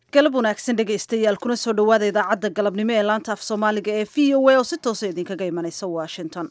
galab wanaagsan dhegaystayaal kuna soo dhowaada idaacadda galabnimo ee laanta af soomaaliga ee v o a oo si toosa idinkaga imanaysa washington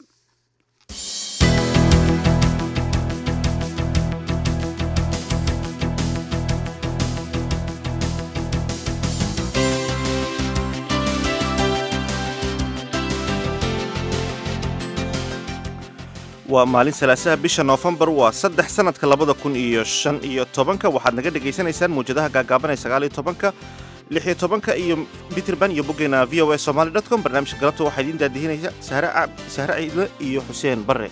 waa maalin salaasaha bisha noofembar waa saddex sanadka labada kun iyo shan iyo tobanka waxaad naga dhagaysanaysaan mawjadaha gaagaaban ee sagaal iyo tobanka lix iyo tobanka iyo mitrband iyo boggeena v o a somaly dot com barnaamijka galabta waxaa idiin daadihinaysa sahre ciidle iyo xuseen barre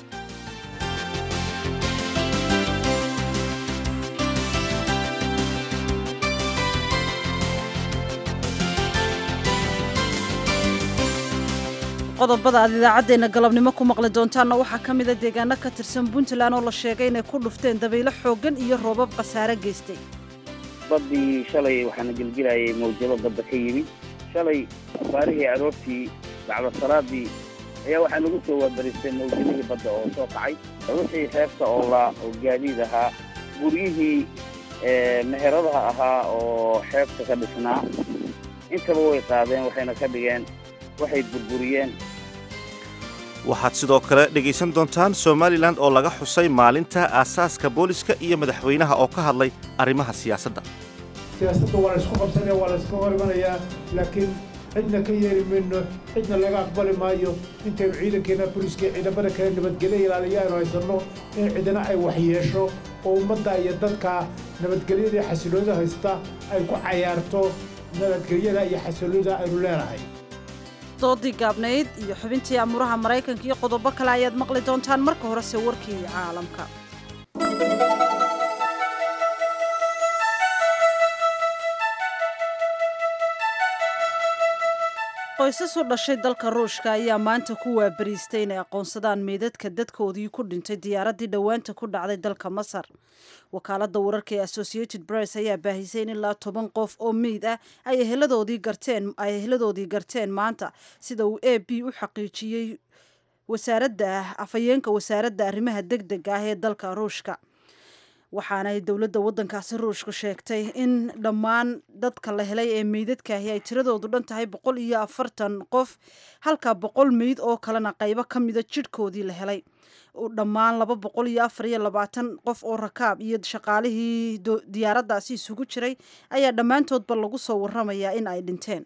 qodobada aad idaacaddeenna galabnimo ku maqli doontaanna waxaa ka mida deegaano ka tirsan puntland oo la sheegay inay ku dhufteen dabaylo xooggan iyo roobab khasaare geystay baddii shalay waxaana gelgelayay mawjado badda ka yimid shalay afaarihii aroortii bacda salaadii ayaa waxaa lagu soo waabaristay mawjadihii badda oo soo kacay wixii xeebta oo la oo gaadiid ahaa guryihii meheradaha ahaa oo xeebta ka dhisnaa intaba way qaadeen waxayna ka dhigeen waxay burburiyeen waxaad sidoo kale dhegaysan doontaan somalilan oo laga xusay maalinta aasaaska booliska iyo madaxweynaha oo ka hadlay arrimaha siyaasadda siyaasadda waa la isku qabsanaya waa la iska hor imanayaa laakiin cidna ka yeeri mayno cidna laga aqbali maayo intaynu ciidankeena booliska ciidamada kale nabadgelyo ilaaliya aynu haysanno in cidina ay waxyeesho oo ummadda iyo dadka nabadgelyada xasiloonida haysta ay ku cayaarto nabadgelyada iyo xasiloonida aynu leenahay doodii gaabnayd iyo xubintii amuraha maraykanka iyo qodobo kale ayaad maqli doontaan marka horese warkii caalamka qoysas u dhashay dalka ruushka ayaa maanta ku waabariistay inay aqoonsadaan meydadka dadkoodii ku dhintay diyaaraddii dhowaanta ku dhacday dalka masar wakaaladda wararka ee associated press ayaa baahisay in ilaa toban qof oo meyd ah ay eheladoodii garteen ay eheladoodii garteen maanta sida uu a b u xaqiijiyey wasaaradda afhayeenka wasaaradda arrimaha deg dega ah ee dalka ruushka waxaanay dowladda waddankaasi ruushku sheegtay in dhammaan dadka la helay ee meydadkaahi ay tiradoodu dhan tahay boqol iyo afartan qof halka boqol meyd oo kalena qaybo ka mida jidhkoodii la helay dhammaan laba boqol iyo afar iyo labaatan qof oo rakaab iyo shaqaalihii diyaaraddaasi isugu jiray ayaa dhammaantoodba lagu soo warramayaa in ay dhinteen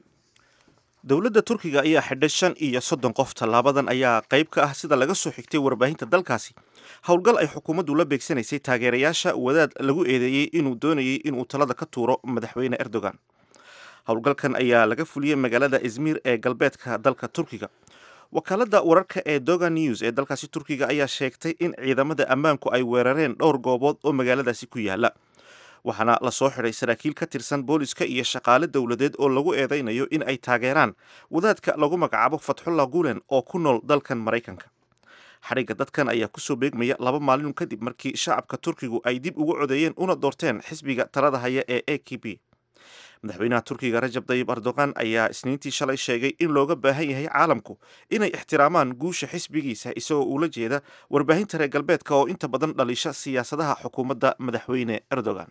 dowladda turkiga ayaa xidhay shan iyo soddon qof tallaabadan ayaa qayb ka ah sida laga soo xigtay warbaahinta dalkaasi howlgal ay xukuumaddu la beegsanaysay taageerayaasha wadaad lagu eedeeyey inuu doonayay inuu talada ka tuuro madaxweyne erdogan howlgalkan ayaa laga fuliyey magaalada izmir ee galbeedka dalka turkiga wakaaladda wararka ee doga news ee dalkaasi turkiga ayaa sheegtay in ciidamada ammaanku ay weerareen dhowr goobood oo magaaladaasi ku yaala waxaana lasoo xidhay saraakiil ka tirsan booliska iyo shaqaale dowladeed oo lagu eedaynayo in ay taageeraan wadaadka lagu magacaabo fatxullah gulen oo ku nool dalkan maraykanka xadhigga dadkan ayaa kusoo beegmaya laba maalin kadib markii shacabka turkigu ay dib ugu codeeyeen una doorteen xisbiga talada haya ee a k b madaxweynaha turkiga rajab dayib erdogan ayaa isniintii shalay sheegay in looga baahan yahay caalamku inay ixtiraamaan guusha xisbigiisa isagoo uula jeeda warbaahinta reer galbeedka oo inta badan dhalisha siyaasadaha xukuumadda madaxweyne erdogan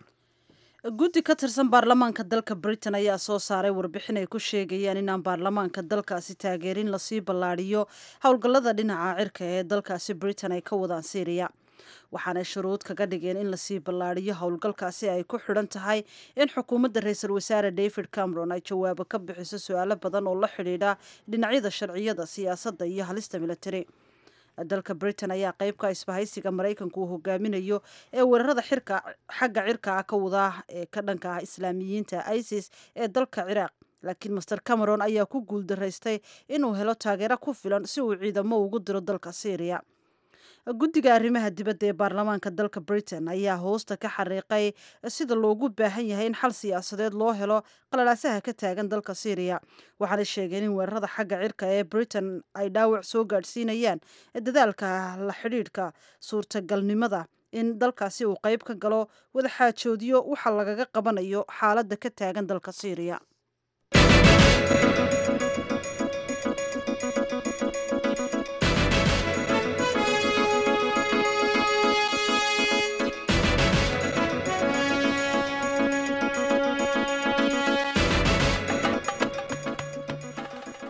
guddi ka tirsan baarlamaanka dalka britain ayaa soo saaray warbixin ay ku sheegayaan inaan baarlamaanka dalkaasi taageerin lasii ballaadhiyo howlgallada dhinaca cirka ee dalkaasi britain ay ka wadaan syriya waxaanay shuruud kaga dhigeen in lasii ballaadhiyo howlgalkaasi ay ku xidhan tahay in xukuumadda ra-iisul wasaare david cameron ay jawaabo ka bixiso su-aalo badan oo la xidhiidha dhinacyada sharciyada siyaasadda iyo halista military dalka britain ayaa qeybka isbahaysiga maraykanku uu hogaaminayo ee weerarada xirka xagga cirka ah ka wadaa ee ka dhanka ah islaamiyiinta isis ee dalka ciraaq laakiin master cameron ayaa ku guuldaraystay inuu helo taageero ku filan si uu ciidamo ugu diro dalka syriya guddiga arrimaha dibadda ee baarlamaanka dalka britain ayaa hoosta ka xariiqay sida loogu baahan yahay in xal siyaasadeed loo helo qalalaasaha ka taagan dalka syriya waxaanay sheegeen in weerarada xagga cirka ee britain ay dhaawac soo gaadhsiinayaan dadaalka la xidhiidhka suurtagalnimada in dalkaasi uu qayb ka galo wadaxaajoodiyo waxa lagaga qabanayo xaaladda ka taagan dalka syriya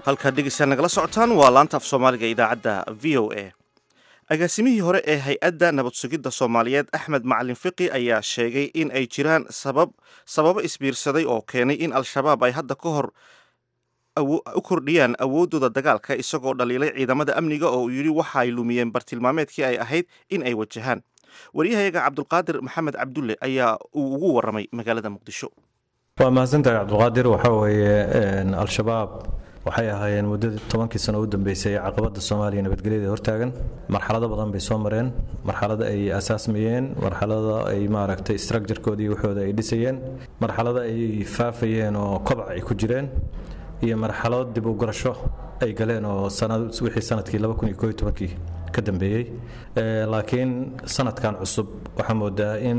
halkaad dhegeysaa nagala socotaan waa laanta af soomaaliga idaacadda v o a agaasimihii hore ee hay-adda nabad sugidda soomaaliyeed axmed macalin fiqi ayaa sheegay in ay jiraan sabab sababo isbiirsaday oo keenay in al-shabaab ay hadda ka hor u kordhiyaan awooddooda dagaalka isagoo dhaliilay ciidamada amniga oo uu yidhi waxa ay lumiyeen bartilmaameedkii ay ahayd in ay wajahaan waryahayaga cabdulqaadir maxamed cabdulle ayaa uu ugu warramay magaalada muqdisho waa mahadsantahay cabdulqaadir waxaa weeye al-shabaab waxay ahaayeen muddadii tobankii sano u dambeysay ee caqabadda soomaaliya nabadgelyada hortaagan marxalado badan bay soo mareen marxalado ay asaasmayeen marxalado ay maaragtay structurekoodii waxooda ay dhisayeen marxalado ay faafayeen oo kobac ay ku jireen iyo marxalado dib u gurasho ay galeen oo wixii sanadkii kii ka dambeeyey laakiin sanadkan cusub waxaa moodaa in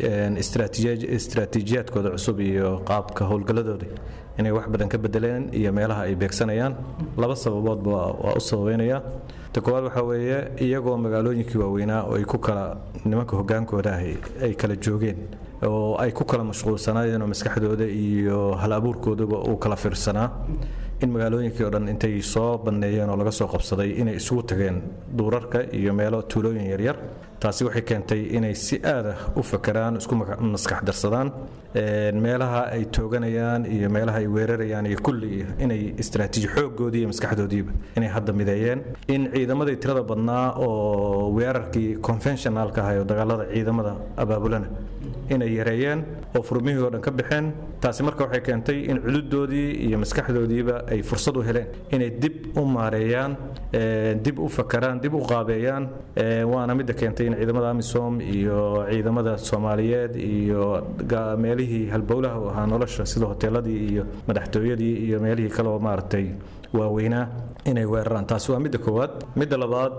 istraatiijiyaadkooda cusub iyo qaabka howlgalladooda inay wax badan ka bedeleen iyo meelaha ay beegsanayaan laba sababoodba waa u sababeynaya ta koowaad waxaa weeye iyagoo magaalooyinkii waaweynaa oo ay ku kala nimanka hogaankooda ahi ay kala joogeen oo ay ku kala mashquulsanaayeen oo maskaxdooda iyo hal abuurkooduba uu kala fiirsanaa in magaalooyinkii oo dhan intay soo banneeyeen oo laga soo qabsaday inay isugu tageen duurarka iyo meelo tuulooyin yaryar taasi waxay keentay inay si aada u fakeraan isku maskax darsadaan meelaha ay tooganayaan iyo meelaha ay weerarayaan iyo kulli inay istraatiiji xooggoodii iyo maskaxdoodiiba inay hadda mideeyeen in ciidamadii tirada badnaa oo weerarkii conventionalka ahay oo dagaalada ciidamada abaabulana inay yareeyeen oo furmihii oo dhan ka baxeen taasi marka waxay keentay in cududoodii iyo maskaxdoodiiba ay fursad u heleen inay dib u maareeyaan dib u fakaraan dib u qaabeeyaan waana midda keentay in ciidamada amisom iyo ciidamada soomaaliyeed iyo meelihii halbowlaha u ahaa nolosha sida hoteeladii iyo madaxtooyadii iyo meelihii kale oo maaragtay waaweynaa inay weeraraan taasi waa midda koowaad midda labaad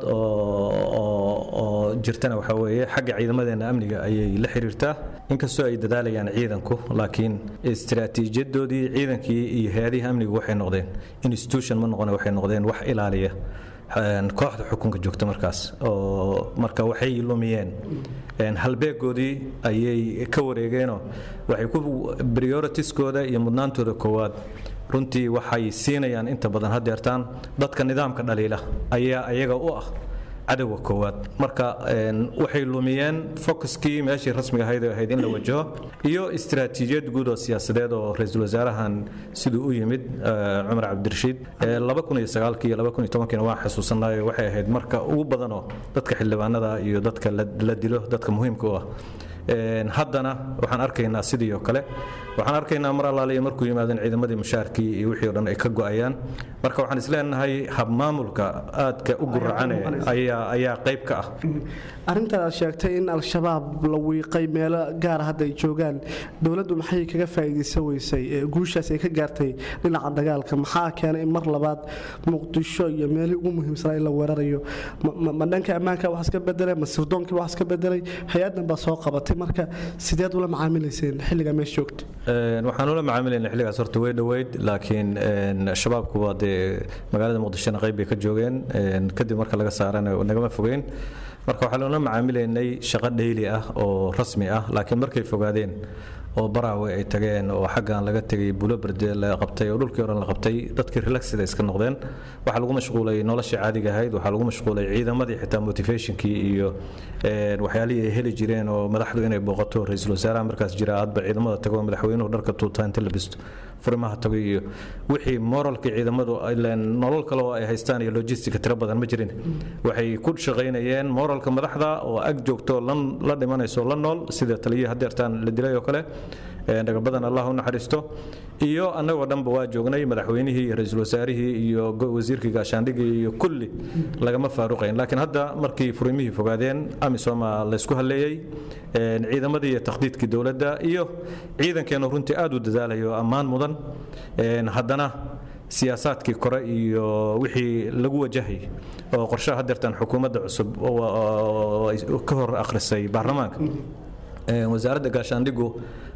oo jirtana waxaa weeye xagga ciidamadeena amniga ayay la xiriirtaa inkastoo ay dadaalayaan ciidanku laakiin istiraatiijiyadoodii ciidankii iyo hay-adihii amnigu waxay noqdeen institution ma noqone waxay noqdeen wax ilaaliya kooxda xukunka joogta markaas oo marka waxay lumiyeen halbeegoodii ayay ka wareegeenoo waxay ku prioritieskooda iyo mudnaantooda koowaad runtii waxay siinayaan inta badan hadeertaan dadka nidaamka dhaliila ayaa ayaga u ah cadowga koowaad marka waxay lumiyeen focuskii meeshii rasmiga ahayd oo ahayd in la wajaho iyo istiraatiijiyad guud oo siyaasadeed oo ra-iisul wasaarahan siduu u yimid cumar cabdirashiid iyo waa xasuusanayo waxay ahayd marka ugu badanoo dadka xildhibaanada iyo dadka la dilo dadka muhiimka u ah haddana waxaan arkaynaa sidii oo kale waxaan arkaynaa mar allaaliya markuu yimaadeen ciidamadii mushaarkii iyo wixii o dhan ay ka go'ayaan marka waxaan isleenahay habmaamulka aadka u guracane ayaa qayb ka ah arrintaad aad sheegtay in al-shabaab la wiiqay meelo gaara hadda ay joogaan dowladdu maxay kaga faa'iidaysan weysay guushaas ay ka gaartay dhinaca dagaalka maxaa keenay in mar labaad muqdisho iyo meelihii ugu muhiimsanaa in la weerarayo ma dhanka ammaanka wax iska bedelay ma sirdoonkiiba wax iska bedelay hay-addan baa soo qabatay marka sideed ula macaamilayseen xilligaa meesha joogta waxaan ula macaamilayna xilligaas horta way dhoweyd laakiin shabaabku waa dee magaalada muqdishona qayb bay ka joogeen kadib marka laga saarana nagama fogeyn marka waxaa loola macaamilaynay shaqo dheyli ah oo rasmi ah laakiin markay fogaadeen oo baraawe ay tageen oo xaggan laga tegay bulo berde la qabtay oo dhulkii oran la qabtay dadkii relaxida iska noqdeen waxaa lagu mashquulay noloshii caadiga ahayd waxaa lagu mashquulay ciidamadii xitaa motivationkii iyo waxyaalihii ay heli jireen oo madaxdu inay booqato ra-iisul wasaaraha markaas jira hadba ciidamada tago madaxweynuhu dharka tuutaa inta la bisto furimaha tago iyo wixii moralkii ciidamadu nolol kale oo ay haystaan iyo logistica tiro badan ma jirin waxay ku shaqaynayeen moralka madaxda oo ag joogto la dhimanayso la nool sida taliyihii hadeertaan la dilay oo kale dhagabadan allah u naxariisto iyo annagoo dhanba waa joognay madaxweynihii iyo ra-iisul wasaarihii iyo wasiirkii gaashaandhigii iyo kulli lagama faaruqayn laakiin hadda markii furimihii fogaadeen amisoma laysku halleeyey ciidamadii iyo takhdiidkii dowladda iyo ciidankeenu runtii aad u dadaalayo ammaan mudan haddana siyaasaadkii kore iyo wixii lagu wajahay oo qorshaha hadeertan xukuumadda cusub ka hor akhrisay baarlamaanka wasaaradda gaashaandhigu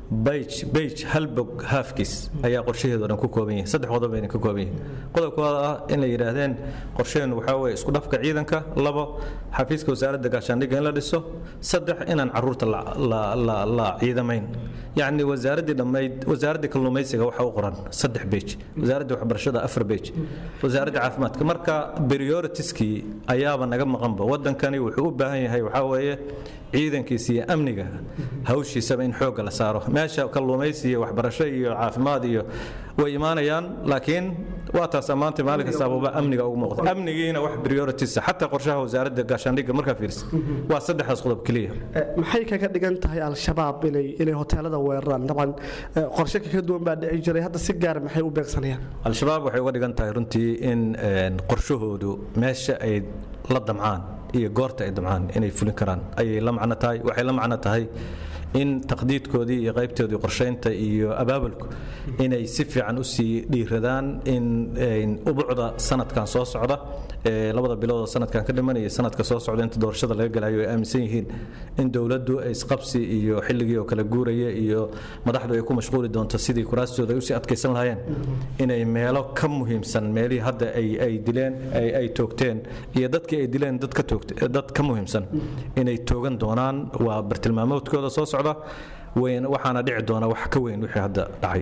bage bage hal bog haafkiis ayaa qorshaheedo dhan ku kooban yihin saddex qodob bayna ka kooban yihin qodobkooda ah inay yidhaahdeen qorsheenu waxaa weeye isku dhafka ciidanka labo xafiiska wasaaradda gaashaandhigga in la dhiso saddex inaan caruurta la ciidamayn yacni wasaaraddii dhammayd wasaaraddii kalluumaysiga waxa u qoran saddex bej wasaaraddii waxbarashada afar bej wasaaraddii caafimaadka marka prioritieskii ayaaba naga maqanba waddankani wuxuu u baahan yahay waxaa weeye ciidankiisa iyo amniga hawshiisaba in xoogga la saaro meesha kalluumaysi iyo waxbarasho iyo caafimaad iyo way imaanayaan laakiin waa taas maanta maalin kastaaba amniga ugu muuqda amnigiina wax priorities xataa qorshaha wasaaradda gaashaandhigga markaa fiirsa waa saddexdaas qodob keliya maxay kaga dhigan tahay al-shabaab inay inay hoteelada weeraraan dabcan qorshe ka duwan baa dhici jiray hadda si gaara maxay u beegsanayaan al-shabaab waxay uga dhigan tahay runtii in qorshahoodu meesha ay la damcaan iyo goorta ay damcaan inay fulin karaan ayay la macno tahay waxay la macno tahay in taqdiidkoodii iyo qaybtoodii qorshaynta iyo abaabulku inay si fiican usii dhiiradaan in ubucda sanadkan soo socda labada biloodoo sanadkan ka dhimanaya sanadka soo socda inta doorashada laga galayo ay aaminsan yihiin in dowladdu isqabsi iyo xilligii oo kala guuraya iyo madaxdu ay ku mashquuli doonto sidii kuraastooda ay usii adkaysan lahaayeen inay meelo ka muhiimsan meelihii hadda ay dileen ay toogteen iyo dadkii ay dileen dad ka muhiimsan inay toogan doonaan waa bartilmaamoodkooda soo socda waxaana dhici doona wax ka weyn wixii hadda dhacay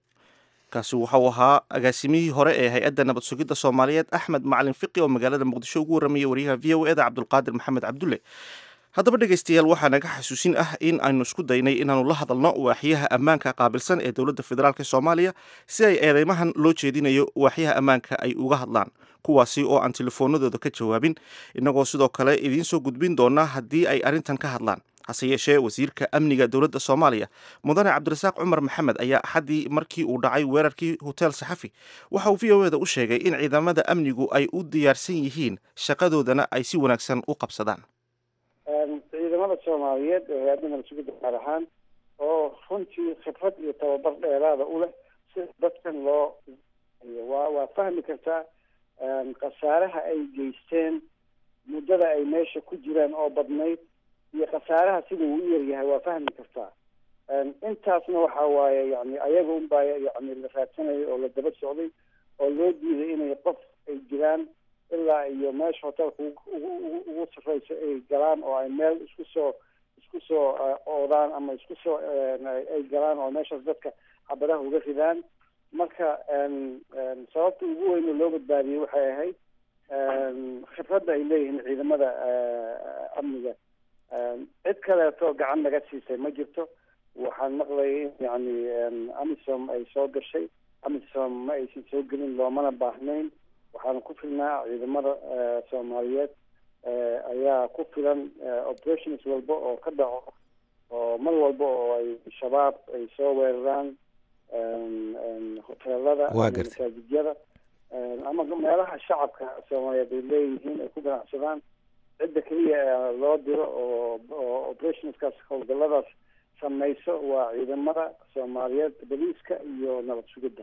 kaasi waxau ahaa agaasimihii hore ee hay-adda nabad sugidda soomaaliyeed axmed macalin fiqi oo magaalada muqdisho ugu warramayay wariyaha v o eda cabdulqaadir maxamed cabdulle haddaba dhegaystayaal waxaa naga xasuusin ah in aynu isku daynay inaannu la hadalno waaxyaha ammaanka qaabilsan ee dowladda federaalk soomaaliya si ay eedeymahan loo jeedinayo waaxyaha ammaanka ay uga hadlaan kuwaasi oo aan telefoonadooda ka jawaabin innagoo sidoo kale idiin soo gudbin doonaa haddii ay arrintan ka hadlaan hase yeeshee wasiirka amniga dowladda soomaaliya mudane cabdirasaaq cumar maxamed ayaa axaddii markii uu dhacay weerarkii hotel saxafi waxa uu v o eda u sheegay in ciidamada amnigu ay u diyaarsan yihiin shaqadoodana ay si wanaagsan u qabsadaan ciidamada soomaaliyeed ee hay-adda nabad sugidda gaar ahaan oo runtii khibrad iyo tababar dheeraada u leh si dadkan loo waa waa fahmi kartaa khasaaraha ay geysteen muddada ay meesha ku jiraan oo badnayd iyo khasaaraha sida uu u yaryahay waa fahmi kartaa intaasna waxa waaye yani ayaga unbaa yani la raadsanayay oo la daba socday oo loo diiday inay qof ay jiraan ilaa iyo meesha hotelka ugu sarreysa ay galaan oo ay meel isku soo isku soo oodaan ama isku soo ay galaan oo meeshaas dadka xabadaha uga ridaan marka sababta ugu weyn oo loo badbaadiyey waxay ahayd khibradda ay leeyihiin ciidamada amniga cid kaleeto gacan naga siisay ma jirto waxaan maqlayay in yani amisom ay soo gashay amisom ma aysan soo gelin loomana baahnayn waxaana ku filnaa ciidamada soomaaliyeed ayaa ku filan operations walba oo ka dhaco oo mar walba oo ay shabaab ay soo weeraraan hoteelada masaajidyada ama meelaha shacabka soomaaliyeed ay leeyihiin ay ku ganacsadaan cidda keliya loo diro oo oo operationskaas howlgalladaas samayso waa ciidamada soomaaliyeed boliiska iyo nabad sugidda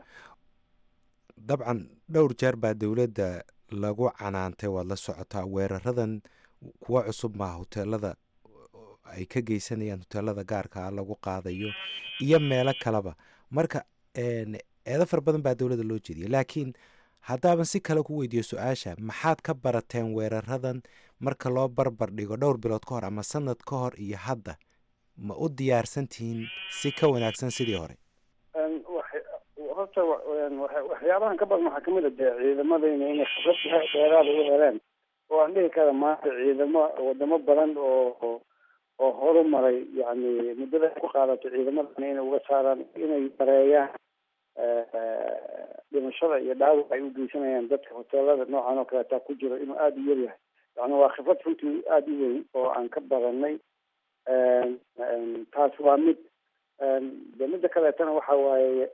dabcan dhowr jeer baa dowladda lagu canaantay waad la socotaa weeraradan kuwa cusub maa hoteelada ay ka geysanayaan hoteelada gaarka ah lagu qaadayo iyo meelo kaleba marka eedo fara badan baa dowladda loo jeediyay laakiin haddaaban si kale ku weydiiyo su-aasha maxaad ka barateen weeraradan marka loo barbar dhigo dhowr bilood ka hor ama sanad ka hor iyo hadda ma u diyaarsan tihiin si ka wanaagsan sidii hore horta waxyaabahan ka badan waxaa kamid a dee ciidamadayna inay khibrad dheeraada u heleen oo aan dhihi kara maanta ciidamo wadamo badan oo oo horu maray yani muddada ku qaadatay ciidamadana inay uga saaraan inay bareeyaan dhimashada iyo dhaawac ay u geysanayaan dadka hoteelada noocan oo kaleetaa ku jiro inuu aada u yaryahay yani waa khibrad runtii aada u weyn oo aan ka baranay taas waa mid de midda kaleetana waxa waaye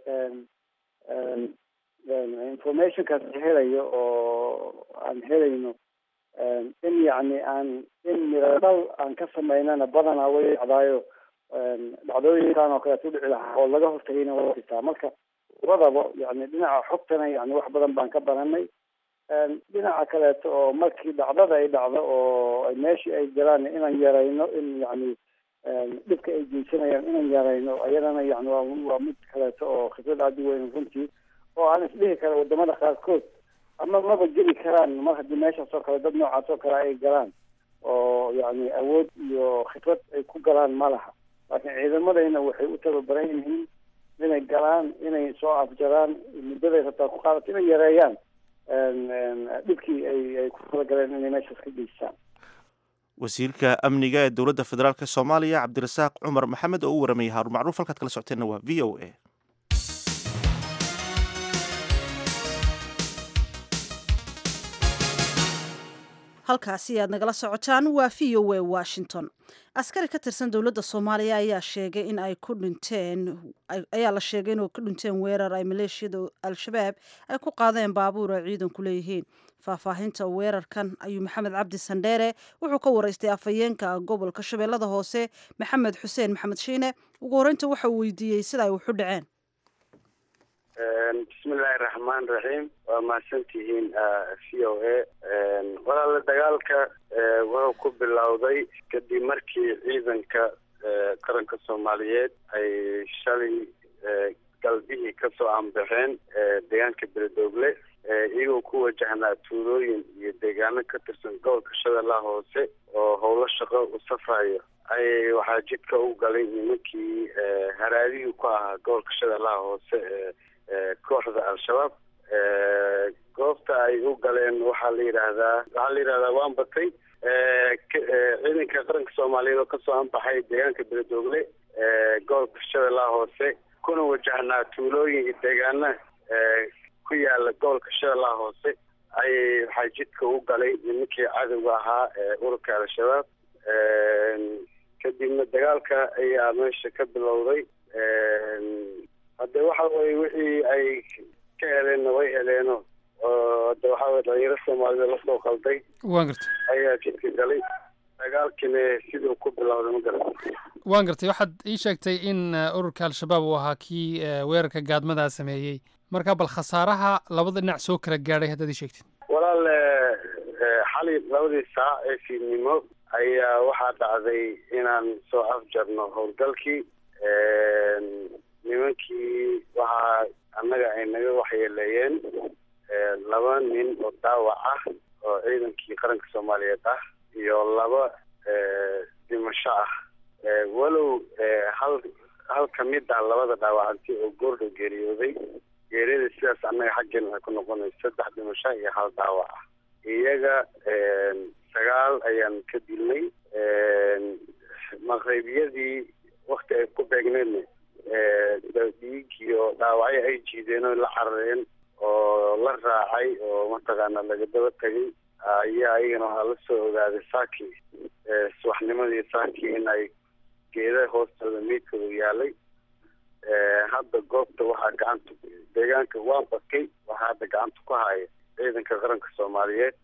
informationkaas la helayo oo aan helayno in yacni aan in miradhal aan ka samaynana badanaa way dhacdaayo dhacdooyinkan oo kaleeto udhici lahaa oo laga hortagayna waa jirtaa marka labadaba yani dhinaca xogtana yani wax badan baan ka baranay dhinaca kaleeto oo markii dhacdada ay dhacdo oo meeshii ay galaan inaan yarayno in yani dhibka ay geysanayaan inaan yarayno ayadana yani waa waa mid kaleeto oo khibrad aada u weyn runtii oo aan isdhihi kara wadamada qaarkood ama maba geli karaan mar haddii meeshaas oo kale dad noocaas oo kale ay galaan oo yani awood iyo khibrad ay ku galaan ma laha laakiin ciidamadayna waxay u tababaran yihiin inay galaan inay soo afjaraan muddaday rabtaa ku qaadato inay yareeyaan dhibkii ay ay ku talagaleen inay meeshaas ka geystaan wasiirka amniga ee dowladda federaalk soomaaliya cabdirasaaq cumar maxamed oo u waramayay haarun macruuf halkaad kala socoteenna waa v o a halkaasi aad nagala socotaan waa v o a washington askari ka tirsan dowladda soomaaliya ayaa sheegay in ay ku dhinteen ayaa la sheegay inuu ka dhinteen weerar ay maleeshiyada al-shabaab ay ku qaadeen baabuur ay ciidanku leeyihiin faahfaahinta weerarkan ayuu maxamed cabdi sandheere wuxuu ka waraystay afhayeenka gobolka shabeellada hoose maxamed xuseen maxamed shiine ugu horreynta waxa uu weydiiyey sida ay waxu dhaceen bismillahi raxmaan raxiim waa mahadsantihiin v o a walaala dagaalka wuxuu ku bilowday kadib markii ciidanka qaranka soomaaliyeed ay shalay galbihii kasoo aanbaxeen deegaanka beledoogle iyagoo ku wajahnaa tuulooyin iyo deegaano ka tirsan gobolka shabeellaha hoose oo howlo shaqo u safrayo ayay waxaa jidka u galay nimankii haraadihii ku ahaa gobolka shabeellaha hoose ee kooxda al-shabaab goobta ay u galeen waxaa la yidhaahdaa waxaa la yidhahdaa waan batay ciidanka qaranka soomaaliyeed oo kasoo anbaxay deegaanka beledoogle gobolka shabeellaha hoose kuna wajahnaa tuulooyin iyo deegaana ku yaala gobolka shabeellaha hoose ayay waxaa jidka u galay nimankii cadowga ahaa ee ururka al-shabaab kadibna dagaalka ayaa meesha ka bilowday hadde waxa weye wixii ay ka heleenna way heleeno oo hadde waxa weye dhalinyaro soomaalida lasoo qalday waan gartay ayaa jidka galay dagaalkina siduu ku bilowday ma garata waan gartay waxaad ii sheegtay in ururka al-shabaab uu ahaa kii weerarka gaadmadaa sameeyey marka bal khasaaraha labada dhinac soo kala gaadhay haddaad ii sheegtid walaal xali labadii saac ee fiidnimo ayaa waxaa dhacday inaan soo afjarno howlgalkii nimankii waxaa annaga ay naga waxyeeleeyeen laba nin oo daawac ah oo ciidankii qaranka soomaaliyeed ah iyo laba dhimasho ah walow hal hal kamid ah labada dhaawacanti oo goordhow geeriyooday geeriyada sidaas annaga xaggeena waxay ku noqonaysa saddex dhimasho iyo hal daawac ah iyaga sagaal ayaan ka dilnay maqreybiyadii wakti ay ku beegneedna dhiig iyo dhaawacyo ay jiideen oo la carareen oo la raacay oo mataqaana laga daba tegay ayaa iyagana waxaa la soo ogaaday saaki subaxnimadii saaki in ay geeda hoostooda meydkooda yaalay hadda goobta waxaa gacanta deegaanka waa bakay waxaa hadda gacanta ku haya ciidanka qaranka soomaaliyeed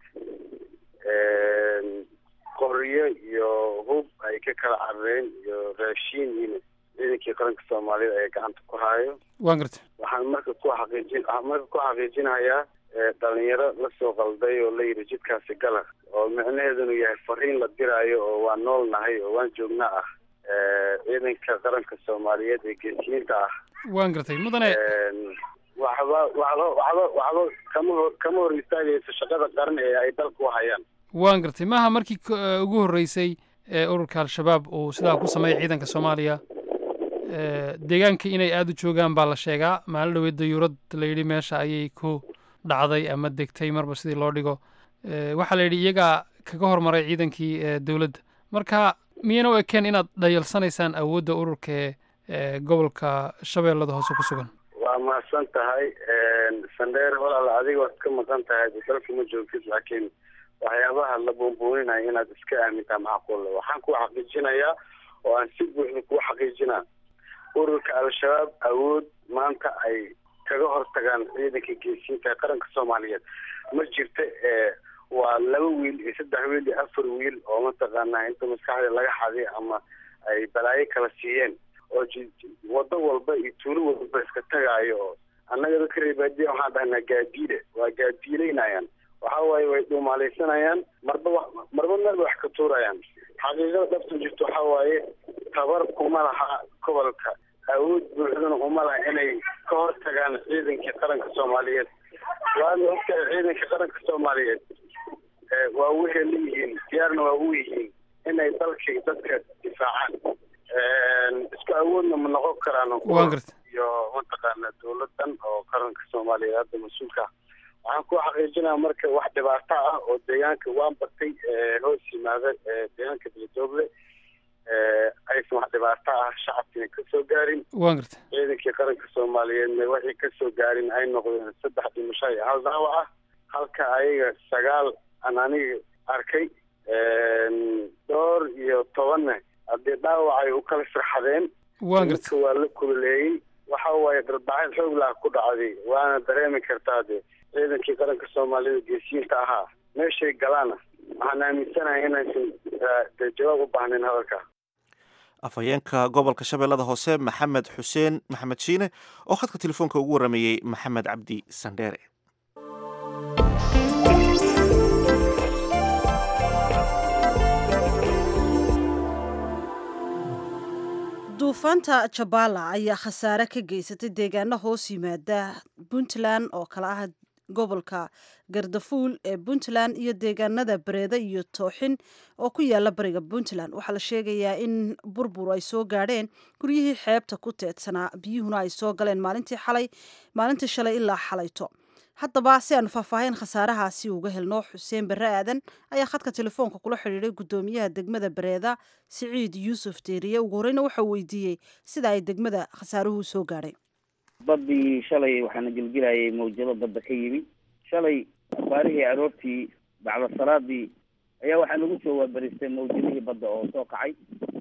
qoryo iyo hub ay ka kala carareen iyo raashiin ina ciidankii qaranka soomaaliyeed ayaa gacanta ku hayo waan gartay waxaan marka ku xaqiijin waxaan marka ku xaqiijinayaa dhalinyaro lasoo qalday oo la yidhi jidkaasi gala oo micnaheedunu yahay fariin la diraayo oo waan nool nahay oo waan joognaa ah ciidanka qaranka soomaaliyeed ee geesiyiinta ah waan gartay mudane waxba waxba waxba waxba kama hor kama hor istaagayso shaqada qaran ee ay dalka u hayaan waan gartay maaha markii ugu horreysay ee ururka al-shabaab uu sidaa ku sameeyay ciidanka soomaaliya deegaanka inay aada u joogaan baa la sheegaa maalin dhaweed dayuurad la yidhi meesha ayay ku dhacday ama degtay marba sidii loo dhigo waxaa la yidhi iyagaa kaga hormaray ciidankii dowladda marka miyayna u ekeen inaad dhayalsanaysaan awoodda ururka ee gobolka shabeellada hoose ku sugan waa mahadsan tahay sandheer walaal adiga waad ka maqan tahay dalka ma joogtid laakiin waxyaabaha la buunbuuninaya inaad iska aamintaa macquulla waxaan ku xaqiijinayaa oo aan si buuxda kuu xaqiijinaa ururka al-shabaab awood maanta ay kaga hortagaan ciidanka geesiinta ee qaranka soomaaliyeed ma jirta waa laba wiil iyo saddex wiil iyo afar wiil oo mataqaanaa inta maskaxda laga xaday ama ay balaayo kala siiyeen oo wado walba iyo tuulo walba iska tagaayo oo annaga dadka reebaadiya waxaan dhahnaa gaadiile waa gaadiileynayaan waxa waaye way dhuumaalaysanayaan marba wa marba meel bay wax ka tuurayaan xaqiiqada dhabta jirto waxa waaye tabar kuma laha gobolka awood buuxdana uma laha inay ka hortagaan ciidankii qaranka soomaaliyeed waana ogtahay ciidanka qaranka soomaaliyeed waa wehel yihiin diyaarna waa u yihiin inay dalkii dadka difaacaan isku awoodna ma noqon karaan waan garta iyo mataqaana dowladan oo qaranka soomaaliyeed hadda mas-uulka ah waxaan ku xaqiijinaya marka wax dhibaato ah oo deegaanka waan batay hoos yimaada deegaanka beledooble aysan wax dhibaato ah shacabkiina kasoo gaarin waan garta ciidankii qaranka soomaaliyeedna waxay kasoo gaarin ay noqdeen saddex dhimasho iyo hal dhaawac ah halka ayaga sagaal aan aniga arkay dhowr iyo tobanna haddii dhaawacay u kala firxadeen waan garta dadka waa la kululeeyey waxa waaye darbacad xoog laha ku dhacday waana dareemi kartaa de ciidankii qaranka soomaalida geesiyiinta ahaa meeshay galaana waxaan aaminsanahay inaysan de jawaab u baahnayn hadalka afhayeenka gobolka shabeellada hoose maxamed xuseen maxamed shiine oo khadka telefoonka ugu warameeyey maxamed cabdi sandheere duufaanta jabala ayaa khasaare ka geysatay deegaano hoos yimaada puntland oo kale ah gobolka gardafuul ee puntland iyo deegaanada bareeda iyo tooxin oo ku yaala bariga puntland waxaa la sheegayaa in burbur ay soo gaadheen guryihii xeebta ku teedsanaa biyuhuna ay soo galeen maalintii xalay maalintii shalay ilaa xalayto haddaba si aanu faahfaahin khasaarahaasi uga helno xuseen barre aadan ayaa khadka telefoonka kula xidhiiday guddoomiyaha degmada bareeda siciid yuusuf deeriye ugu horeyna waxau weydiiyey sida ay degmada khasaaruhu soo gaadhay baddii shalay waxaana gelgelayay mawjado badda ka yimi shalay abaarihii aroortii bacda salaadii ayaa waxaa nagu soo waabaristay mawjadihii badda oo soo kacay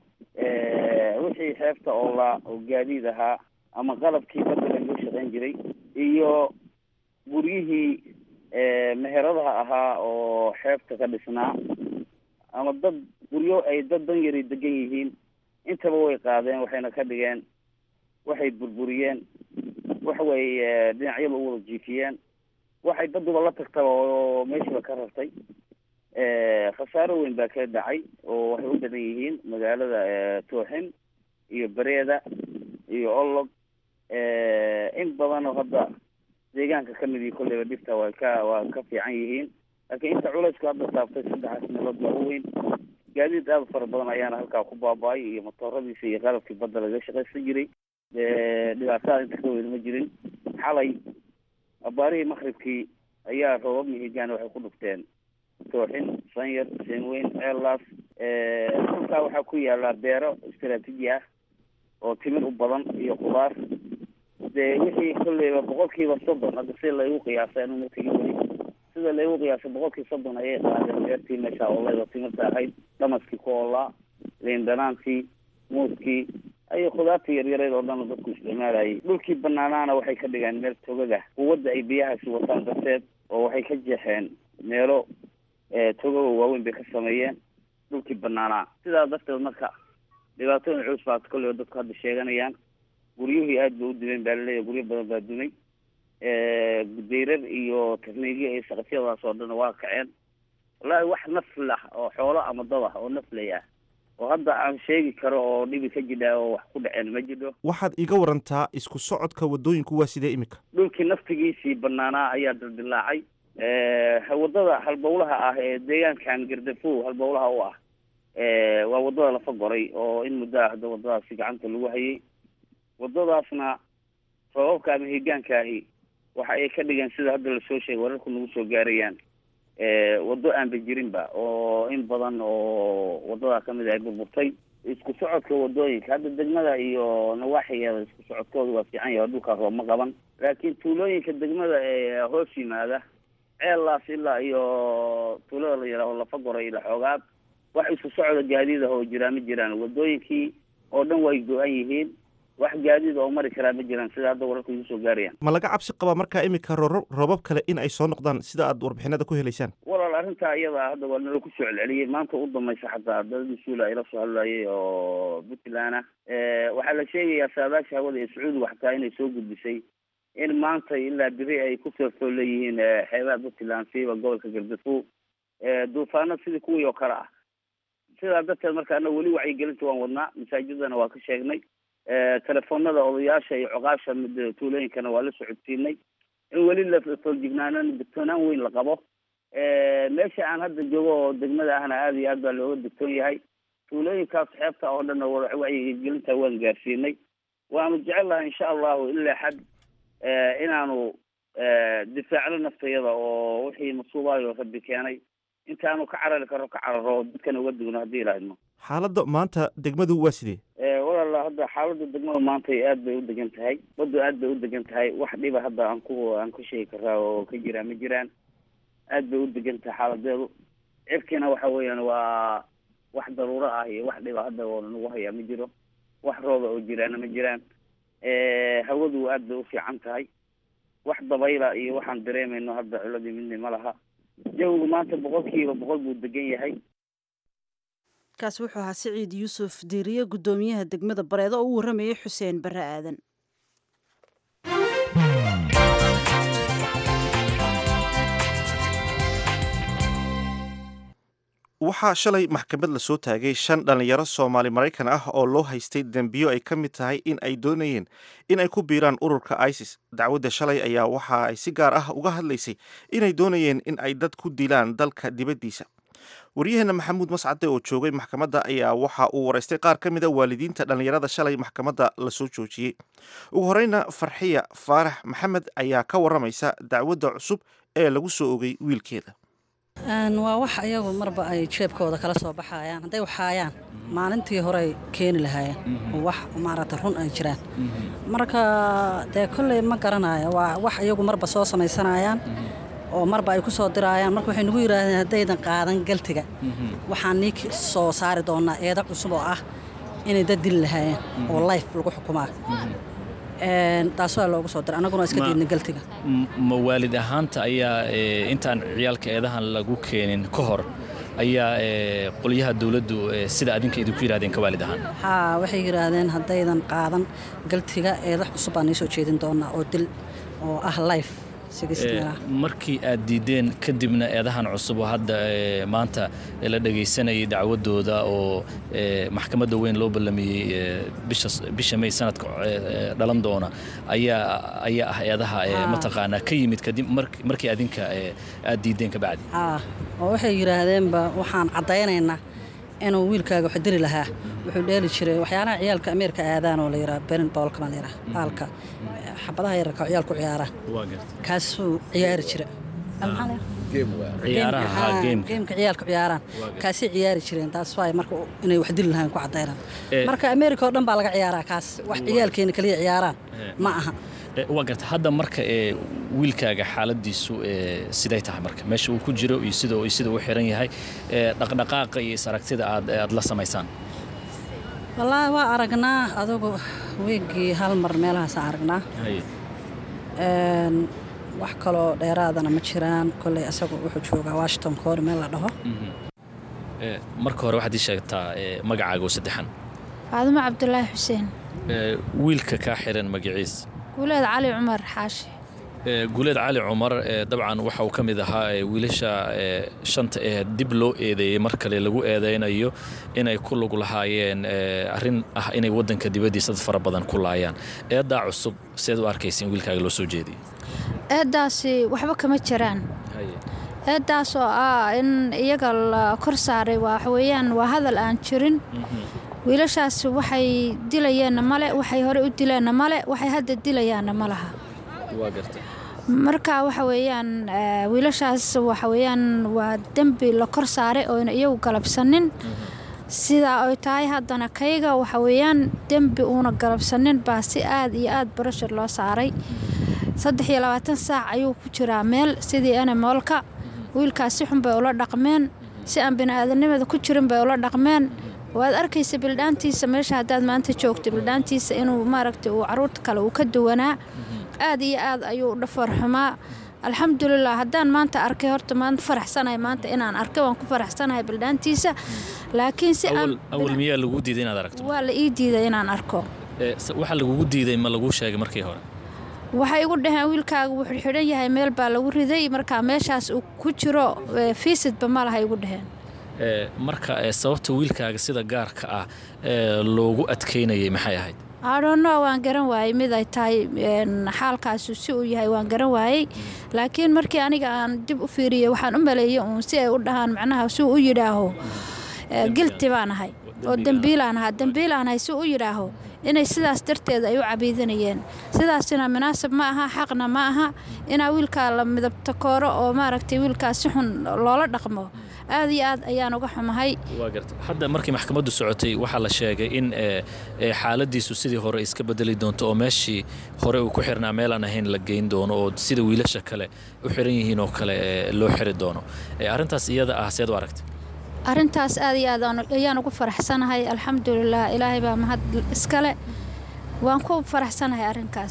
wixii xeebta oo la oo gaadiid ahaa ama qalabkii badda lagaga shaqayn jiray iyo guryihii meheradaha ahaa oo xeebta ka dhisnaa ama dad guryo ay dad dan yari degan yihiin intaba way qaadeen waxayna ka dhigeen waxay burburiyeen waxa weeye dhinacyada u wada jiifiyeen waxay baduba la tagtaba oo meeshiiba ka rartay khasaaro weyn baa ka dhacay oo waxay u badan yihiin magaalada tooxin iyo bareeda iyo olog in badan oo hadda deegaanka kamid iyo kolleyba dhibta waa ka waa ka fiican yihiin laakiin inta culaysku hadda saabtay saddexaas meelood baa u weyn gaadiid aada fara badan ayaana halkaa ku baaba-ay iyo motooradiisa iyo qalabkii badda lagaga shaqaysan jiray dhibaatada inta ka weyn ma jirin xalay abaarihii makribkii ayaa roobab mihigaan waxay ku dhufteen tooxin sanyar seenweyn ceellaas dhulkaa waxaa ku yaala beero istaraatiiji ah oo timir u badan iyo khudaar dee wixii kolleyba boqolkiiba soddon hadda sida laygu qiyaasay anu ma tegin weli sida laygu qiyaasay boqolkiiba soddon ayay qaadeen beertii meesha oolay oo timirta ahayd dhamaskii ku oolaa liin dhanaantii muuskii ayo khudaartii yaryareed oo dhan dadku isticmaalayay dhulkii banaanaana waxay ka dhigeen meel togaga quwadda ay biyahaasi wataan darteed oo waxay ka jeexeen meelo togaga waaweyn bay ka sameeyeen dhulkii banaanaa sidaa darteed marka dhibaatooyin culus baa kolleyba dadku hadda sheeganayaan guryuhii aada bay u dumeen baa laleeyahy guryo badan baa dumay dayrar iyo tarniigyo iyo saqafyadaas oo dhan waa kaceen wallaahi wax nafl ah oo xoolo ama dad ah oo naflay ah oo hadda aan sheegi karo oo dhibi ka jidha oo wax ku dhaceen ma jidho waxaad iga warantaa isku socodka waddooyinku waa sidee imika dhulkii naftigiisii banaanaa ayaa dildilaacay wadada halbowlaha ah ee deegaankan gardafow halbowlaha u ah waa wadada lafa goray oo in muddo ah hadda wadadaasi gacanta lagu hayay wadadaasna roobabka ama higaanka ahi waxa ay ka dhigeen sida hadda lasoo sheegay wararku nagu soo gaarayaan waddo aanba jirinba oo in badan oo waddadaa kamid ay burburtay isku socodka wadooyinka hadda degmada iyo nawaaxigeeda isku socodkooda waa fiican yahay dhulkaa roob ma qaban laakiin tuulooyinka degmada ee hoos yimaada ceellaas ilaa iyo tuulada la yidhaho lafa goray ila xoogaad wax isku socda gaadiid ah oo jiraa ma jiraan wadooyinkii oo dhan way go-an yihiin wax gaadiid oo mari karaa ma jiraan sida hadda wararku igu soo gaarayaan ma laga cabsi qabaa markaa imika rooro roobab kale in ay soo noqdaan sida aad warbixinada ku helaysaan walaal arrintaa iyada hadda waa nala ku soo celceliyey maanta u dambaysa xataa dadadii suula ayla soo hadlayay oo puntland ah waxaa la sheegayaa saadaasha hawada ee sacuudiga xataa inay soo gudbisay in maanta ilaa beri ay ku foofoo leeyihiin xeebaha puntland siiba gobolka galgaduud duufaano sidii kuwii oo kale ah sidaa darteed marka anaga weli wacyigelinta waan wadnaa masaajidana waa ka sheegnay telefoonada odayaasha iyo coqaasha mid tuulooyinkana waa la socodsiinay in weli la fooljignaanan digtoonaan weyn la qabo meesha aan hadda joogo oo degmada ahna aada iyo aad baa looga digtoon yahay tuulooyinkaas xeebta oo dhan wacyigelinta waan gaarsiinay waanu jecel lahay insha allahu ilaa xad inaanu difaacno naftayada oo wixii masuubaayo rabbi keenay intaanu ka carari karo ka cararo dadkana uga digno haddii ilaahidno xaaladda maanta degmadu waa sidee walaala hadda xaaladda degmada maanta aad bay u degan tahay baddu aad bay u degan tahay wax dhiba hadda aan ku aan ku sheegi karaa oo ka jiraa ma jiraan aad bay u degan tahay xaaladeedu cirkiina waxa weeyaan waa wax daruuro ah iyo wax dhiba hadda oo nagu hayaa ma jiro wax rooba oo jiraana ma jiraan hawadu aad bay u fiican tahay wax dabayla iyo waxaan dareemayno hadda culadii midna ma laha jawigu maanta boqolkiiba boqol buu degan yahay kaasi wuxuu ahaa siciid yuusuf diiriye guddoomiyaha degmada bareedo oo u warramayay xuseen barre aadan waxaa shalay maxkamad la soo taagay shan dhallinyaro soomaali maraykan ah oo loo haystay dembiyo ay ka mid tahay in ay doonayeen in ay ku biiraan ururka isis dacwadda shalay ayaa waxa ay si gaar ah uga hadlaysay inay doonayeen in ay dad ku dilaan dalka dibaddiisa waryaheena maxamuud mascade oo joogay maxkamadda ayaa waxa uu waraystay qaar ka mida waalidiinta dhallinyarada shalay maxkamadda lasoo joojiyey ugu horeyna farxiya faarax maxamed ayaa ka waramaysa dacwadda cusub ee lagu soo ogay wiilkeeda waa wax ayagu marba ay jeebkooda kala soo baxayaan hadday waxaayaan maalintii horey keeni lahaayeen oo wax maaragta run ay jiraan marka dee kolley ma garanayo waa wax iyagu marba soo samaysanayaan oo marba ay ku soo diraayaan marka waxay nagu yidhaahdeen haddaydan qaadan galtiga waxaan nii soo saari doonaa eeda cusub oo ah inay dad dili lahaayeen oo life lagu xukumaa taas waa loogu soo diray annaguna iska diidna galtiga ma waalid ahaanta ayaa intaan ciyaalka eedahan lagu keenin ka hor ayaa qolyaha dowladdu sida adinka idinku yidhahdeen ka waalid ahaan haa waxay yidhaahdeen haddaydan qaadan galtiga eeda cusub baan nii soo jeedin doonaa oo dil oo ah life markii aad diideen kadibna eedahan cusub oo hadda maanta la dhagaysanayay dacwadooda oo maxkamadda weyn loo ballamiyey bisha may sanadka dhalan doona ayaa ayaa ah eedaha mataqaanaa ka yimid kadib markii adinka aad diideen ka bacdi oo waxay yidhaahdeenba waxaan caddaynaynaa inuu wiilkaaga wax dili lahaa wuxuu dheeli jiray waxyaalaha ciyaalka ameerika aadaan oo la yidhaha berin boolka baa la yidhaha baalka xabadaha yararka oo ciyaalku ciyaaraan kaasuu ciyaari jira geemka ciyaalka ciyaaraan kaasay ciyaari jireen taas waay marka inay wax dili lahayn ku caddaynaan marka ameerika oo dhan baa laga ciyaaraa kaas wax ciyaalkeena kaliya ciyaaraan ma aha waa garta hadda marka ee wiilkaaga xaaladiisu siday tahay marka meesha uu ku jiro iyo sida sida uu xiran yahay dhaqdhaqaaqa iyo is-aragtida aad aad la samaysaan wallaahi waa aragnaa adugu weegii hal mar meelahaasaan aragnaa wax kaloo dheeraadana ma jiraan kolley asagu wuxuu joogaa washington koori meel la dhaho marka hore waxaad ii sheegtaa magacaaga oo saddexan faadumo cabdulaahi xuseen wiilka kaa xiran magaciis guuleed cali cumar xaashi guuleed cali cumar dabcan waxa uu ka mid ahaa wiilasha shanta ee dib loo eedeeyey mar kale lagu eedaynayo inay ku lug lahaayeen arrin ah inay waddanka dibaddiisa dad fara badan ku laayaan eeddaa cusub seed u arkaysa in wiilkaaga loo soo jeediyey eeddaasi waxba kama jiraan eeddaas oo ah in iyaga la kor saaray waxweeyaan waa hadal aan jirin wiilashaas waxay dilayeenna male waxay hore u dileenna male waxay hadda dilayaanna ma laha marka waxa weeyaan wiilashaas waxa weeyaan waa dembi la kor saaray ooyna iyagu galabsanin sidaa ay tahay haddana kayga waxa weeyaan dembi uuna galabsanin baa si aad iyo aad barashar loo saaray saddex iyo labaatan saac ayuu ku jiraa meel sidii enemoolka wiilkaas si xun bay ula dhaqmeen si aan bini'aadanimada ku jirin bay ula dhaqmeen waad arkaysa bildhaantiisa meesha haddaad maanta joogto bildhaantiisa inuu maaragtay uu caruurta kale uu ka duwanaa aad iyo aad ayuu dhafoor xumaa alxamdulilah haddaan maanta arkay horta maanta faraxsanahay maanta inaan arkay waan ku faraxsanahay bildhaantiisa laakiin si awal miyaa lagu diiday inaad aragto waa la ii diiday inaan arko waxa lagugu diiday ma laguu sheegay markii hore waxay igu dhaheen wiilkaaga wuu xidxidhan yahay meel baa lagu riday marka meeshaas uu ku jiro fiisidba ma laha igu dhaheen marka sababta wiilkaaga sida gaarka ah loogu adkaynayay maxay ahayd adhonno waan garan waayey mid ay tahay xaalkaasu si uu yahay waan garan waayey laakiin markii aniga aan dib u fiiriyey waxaan u maleeyey uun si ay u dhahaan macnaha si u yidhaaho gilti baan ahay oo dembiilaan ahaa dembiilaan ahay si u yidhaaho inay sidaas darteed ay u cabiidanayeen sidaasina munaasab ma aha xaqna ma aha inaa wiilkaa la midabta kooro oo maaragtay wiilkaa si xun loola dhaqmo aad iyo aad ayaan uga xumahay waa garta hadda markii maxkamaddu socotay waxaa la sheegay in xaaladiisu sidii hore iska bedeli doonto oo meeshii hore uu ku xirnaa meelaan ahayn la geyn doono oo sida wiilasha kale u xiran yihiin oo kale loo xiri doono arrintaas iyada ah seed u aragtay arrintaas aad iyo aad ayaan ugu faraxsanahay alxamdulilah ilaahay baa mahad iskale waan ku faraxsanahay arrinkaas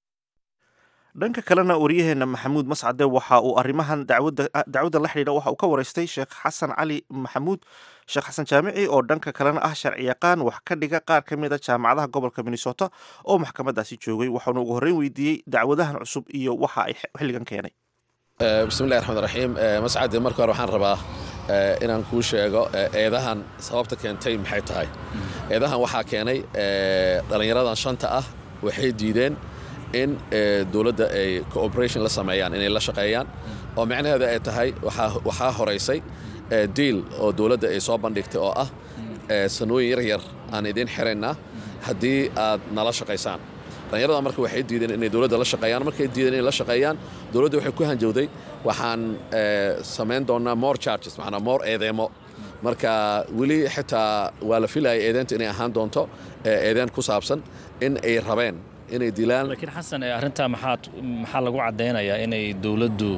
dhanka kalena waryaheena maxamuud mascade waxa uu arrimahan dacwadda la xidhiidha waxa uu ka waraystay sheekh xasan cali maxamuud sheekh xasan jaamici oo dhanka kalena ah sharciyaqaan wax ka dhiga qaar ka mid a jaamacadaha gobolka minnesota oo maxkamadaasi joogay waxaanu ugu horreyn weydiiyey dacwadahan cusub iyo waxa ay xilligan keenay bismillahi raxmaan raxiim mascade marka hore waxaan rabaa inaan kuu sheego eedahan sababta keentay maxay tahay eedahan waxaa keenay dhallinyaradan shanta ah waxay diideen in dowladda ay cooperation la sameeyaan inay la shaqeeyaan oo micnaheeda ay tahay waxaa horaysay diil oo dowladda ay soo bandhigtay oo ah sanooyin yar yar aan idiin xiraynaa haddii aad nala shaqaysaan dhallinyarada marka waxay diideen inay dowladda la shaqeeyaan markay diideen inay la shaqeeyaan dowladda waxay ku hanjowday waxaan samayn doonaa more charges macnaa more eedeemo marka weli xitaa waa la filayay eedeenta inay ahaan doonto eedeen ku saabsan in ay rabeen inay dilaan laakiin xasan arrintaa maxaad maxaa lagu caddaynayaa inay dowladdu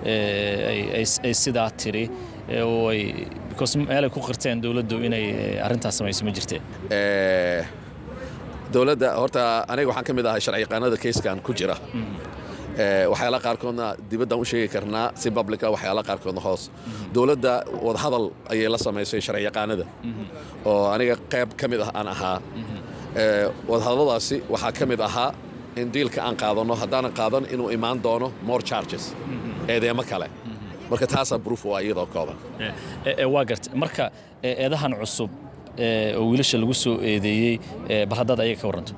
ay sidaa tiri oo ay because meelay ku qirteen dowladdu inay arrintaas samayso ma jirteen dowladda horta aniga waxaan ka mid ahay sharciyaqaanada kayskan ku jira waxyaala qaarkoodna dibaddaan u sheegi karnaa si publica waxyaala qaarkoodna hoos dowladda wadahadal ayay la samaysay sharciyaqaanada oo aniga qayb ka mid ah aan ahaa wadahadalladaasi waxaa ka mid ahaa in diilka aan qaadanno haddaanan qaadan inuu imaan doono more charges eedeemo kale marka taasaa bruuf waa iyadoo kooban waa garta marka eedahan cusub oo wiilasha lagu soo eedeeyey bal haddaad ayaga ka warranto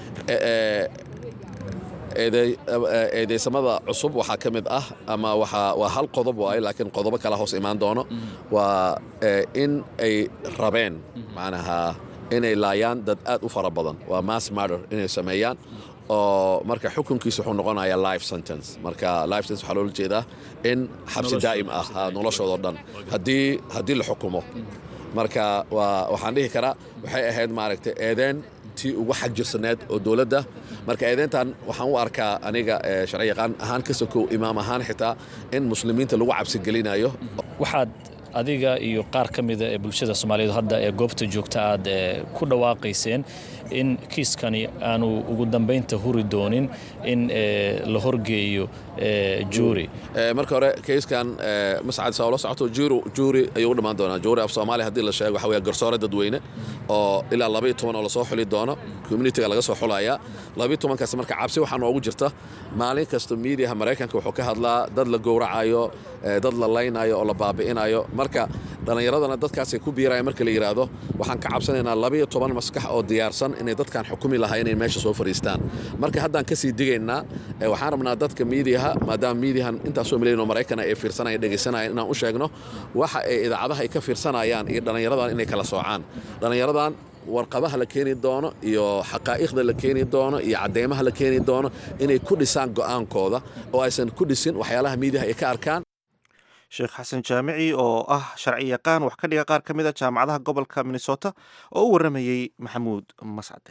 eedeysamada cusub waxaa ka mid ah ama waa hal qodob waaye laakiin qodobo kala hoos imaan doono waa in ay rabeen macnaha inay laayaan dad aad u fara badan waa mass murder inay sameeyaan oo marka xukunkiisa wuxuu noqonaya life sentence marka life sentence waxaa loola jeedaa in xabsi daa'im ah noloshoodao dhan haddii haddii la xukumo marka waxaan dhihi karaa waxay ahayd maaragtay eedeen tii ugu xag jirsaneed oo dowladda marka eedeyntan waxaan u arkaa aniga sharciyaqaan ahaan ka sokow imaam ahaan xitaa in muslimiinta lagu cabsigelinayo waxaad adiga iyo qaar ka mida ee bulshada soomaaliyeed hadda ee goobta joogta aad ku dhawaaqayseen in kiiskani aanu ugu dambaynta huri doonin in la horgeeyo juuri marka hore kayskan mascad saa ula socoto juuri ayuu u dhammaan doonaa juuri af soomaaliya haddii la sheego waxa weeye garsoore dadweyne oo ilaa labaiyo toban oo lasoo xuli doono communitiga laga soo xulayaa labaiyo tobankaas marka cabsi waxaa noogu jirta maalin kasta miidiyaha maraykanka wuxuu ka hadlaa dad la gowracayo dad la laynayo oo la baabi'inayo marka dhallinyaradana dadkaasay ku biiraya marka la yidhaahdo waxaan ka cabsanaynaa labaiyo toban maskax oo diyaarsan inay dadkan xukumi lahaa inay meesha soo fadhiistaan marka haddaan ka sii digaynaa waxaan rabnaa dadka miidiyaha maadaama miidiyahan intaasoo milyan oo maraykana ay fiirsanaya dhegaysanayaan inaan u sheegno waxa ay idaacadaha ay ka fiirsanayaan iyo dhallinyaradan inay kala soocaan dhallinyaradan warqabaha la keeni doono iyo xaqaa'iqda la keeni doono iyo cadeymaha la keeni doono inay ku dhisaan go'aankooda oo aysan ku dhisin waxyaalaha miidiyaha ay ka arkaan sheekh xasan jaamici oo ah sharci yaqaan wax ka dhiga qaar ka mid a jaamacadaha gobolka minnesota oo u warramayey maxamuud mascade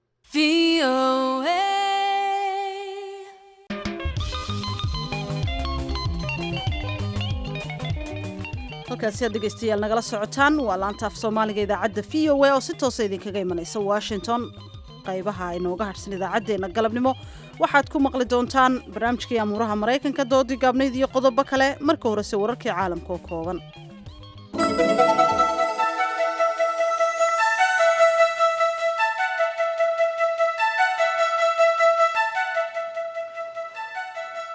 halkaasi aad dhegaystayaal nagala socotaan waa laanta af soomaaliga idaacadda v o a oo si toosa idinkaga imanaysa washington qaybaha inooga hadhsan idaacaddeenna galabnimo waxaad ku maqli doontaan barnaamijkii amuuraha maraykanka doodii gaabnayd iyo qodobo kale marka horese wararkii caalamka oo kooban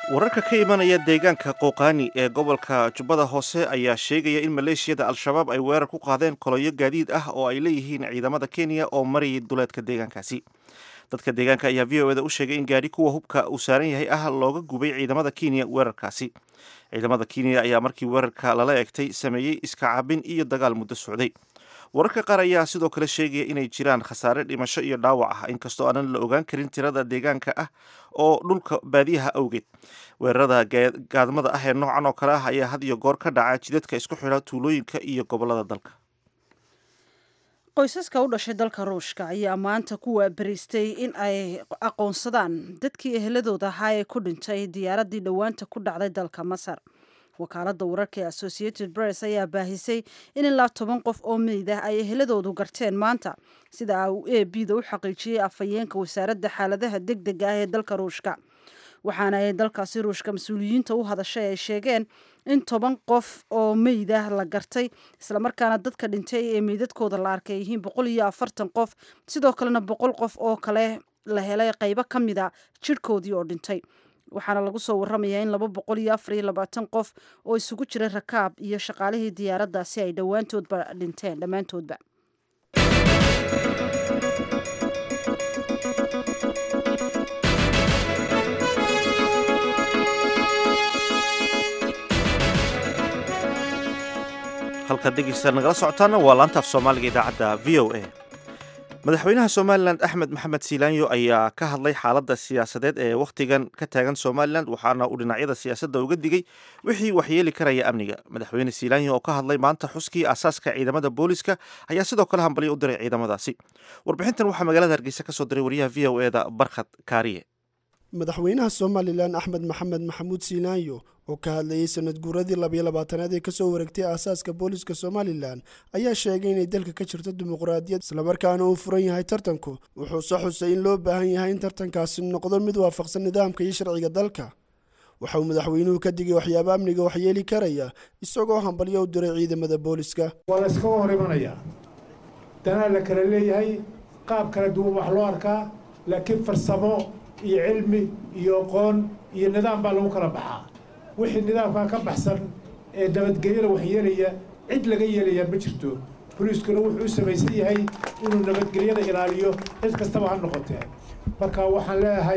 wararka ka imanaya deegaanka qooqaani ee gobolka jubbada hoose ayaa sheegaya in maleeshiyada al-shabaab ay weerar ku qaadeen koloyo gaadiid ah oo ay leeyihiin ciidamada kenya oo marayay duleedka deegaankaasi dadka deegaanka ayaa v o eda u sheegay in gaadhi kuwa hubka uu saaran yahay ah looga gubay ciidamada kenya weerarkaasi ciidamada kenya ayaa markii weerarka lala egtay sameeyey iska cabin iyo dagaal muddo socday wararka qaar ayaa sidoo kale sheegaya inay jiraan khasaare dhimasho iyo dhaawac ah inkastoo aanan la ogaan karin tirada deegaanka ah oo dhulka baadiyaha awgeed weerarada gaadmada ah ee noocan oo kale ah ayaa had iyo goor ka dhaca jidadka isku xidha tuulooyinka iyo gobolada dalka qoysaska u dhashay dalka ruushka ayaa maanta ku waabariistay in ay aqoonsadaan dadkii eheladooda ahaa ee ku dhintay diyaaraddii dhowaanta ku dhacday dalka masar wakaaladda wararka ee associated press ayaa baahisay in ilaa toban qof oo meyd ah ay eheladoodu garteen maanta sida uu a b da u xaqiijiyey afhayeenka wasaaradda xaaladaha deg dega ah ee dalka ruushka waxaana ay dalkaasi ruushka mas-uuliyiinta u hadashay ay sheegeen in toban qof oo meyd ah la gartay islamarkaana dadka dhintay ee meydadkooda la arkay yihiin boqol iyo afartan qof sidoo kalena boqol qof oo kale la helay qaybo ka mida jidhkoodii oo dhintay waxaana lagu soo waramayaa in laba boqol iyo afar iyo labaatan qof oo isugu jira rakaab iyo shaqaalihii diyaaraddaasi ay dhowaantoodba dhinteen dhammaantoodba halkaad dhegeysta nagala socotaana waa laanta af soomaaliga idaacadda v o a madaxweynaha somalilan axmed maxamed siilaanyo ayaa ka hadlay xaaladda siyaasadeed ee wakhtigan ka taagan somalilan waxaana uu dhinacyada siyaasadda uga digay wixii waxyeeli karaya amniga madaxweyne siilaanyo oo ka hadlay maanta xuskii aasaaska ciidamada booliska ayaa sidoo kale hambalyo u diray ciidamadaasi warbixintan waxaa magaalada hargeysa ka soo diray wariyaha v o eda barkhad kaariye madaxweynaha somalilan axmed maxamed maxamuud siilaanyo oo ka hadlayey sanad guuradii labiyo labaatanaad ee kasoo wareegtay aasaaska booliska somalilan ayaa sheegay inay dalka ka jirto dimuqraadiyad islamarkaana uu furan yahay tartanku wuxuuse xusay in loo baahan yahay in tartankaasi noqdo mid waafaqsan nidaamka iyo sharciga dalka waxa uu madaxweynuhu ka digay waxyaabo amniga waxyeeli karaya isagoo hambalyo u diray ciidamada booliska waa la iskaga hor imanayaa danaa la kala leeyahay qaab kala duwan wax loo arkaa laakiin farsamo iyo cilmi iyo aqoon iyo nidaam baa lagu kala baxaa wixii nidaamkaa ka baxsan ee nabadgelyada waxyeelaya cid laga yeelayaa ma jirto boliiskuna wuxuu u samaysan yahay inuu nabadgelyada ilaaliyo cid kastaba ha noqotee marka waxaan leeyahay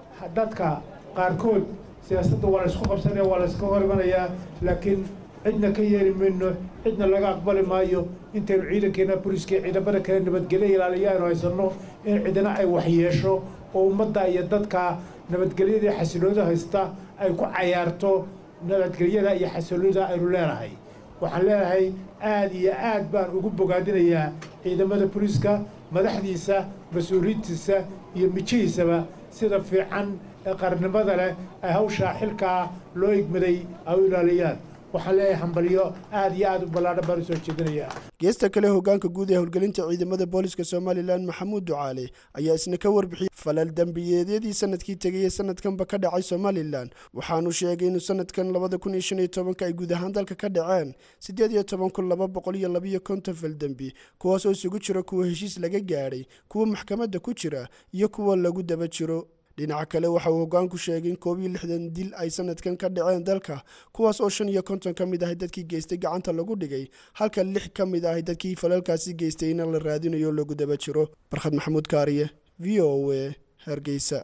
dadka qaarkood siyaasadda waa la isku qabsanaya waa la iska hor imanayaa laakiin cidna ka yeeli mayno cidna laga aqbali maayo intaynu ciidankeena boliiska ciidamada kale nabadgelyo ilaaliyo aynu haysanno in cidna ay waxyeesho oo ummadda iyo dadka nabadgelyadii xasiloonida haysta ay ku cayaarto nabadgelyada iyo xasiloonida aynu leenahay waxaan leenahay aad iyo aad baan ugu bogaadinayaa ciidamada boliiska madaxdiisa mas-uuliyiintiisa iyo mijihiisaba sida fiican ee qarnimada leh ay hawshaa xilkaa loo igmaday ay u ilaaliyaan waxaan leeyahay hambalyo aad iyo aad u ballaadhan baan usoo jeedinayaa geesta kale hogaanka guud ee howlgelinta ciidamada booliska somalilan maxamuud ducaale ayaa isna ka warbixiyey falal dembiyeedyadii sanadkii tegayey sanadkanba ka dhacay somalilan waxaanu sheegay inuu sanadkan labada kun iyo shan iyo tobanka ay guud ahaan dalka ka dhaceen siddeed iyo toban kun laba boqol iyo labiyo konton fal dembi kuwaas oo isugu jira kuwa heshiis laga gaadhay kuwa maxkamadda ku jira iyo kuwa lagu daba jiro dhinaca kale waxa uu hogaanku sheegay in koob iyo lixdan dil ay sanadkan ka dhaceen dalka kuwaas oo shan iyo konton ka mid ahay dadkii geystay gacanta lagu dhigay halka lix ka mid ahay dadkii falalkaasi geystay in la raadinayo lagu daba jiro barkhad maxamuud kaariye v o a hargeysa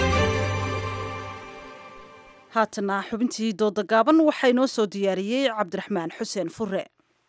haatana xubintii dooda gaaban waxaa inoo soo diyaariyey cabdiraxmaan xuseen fure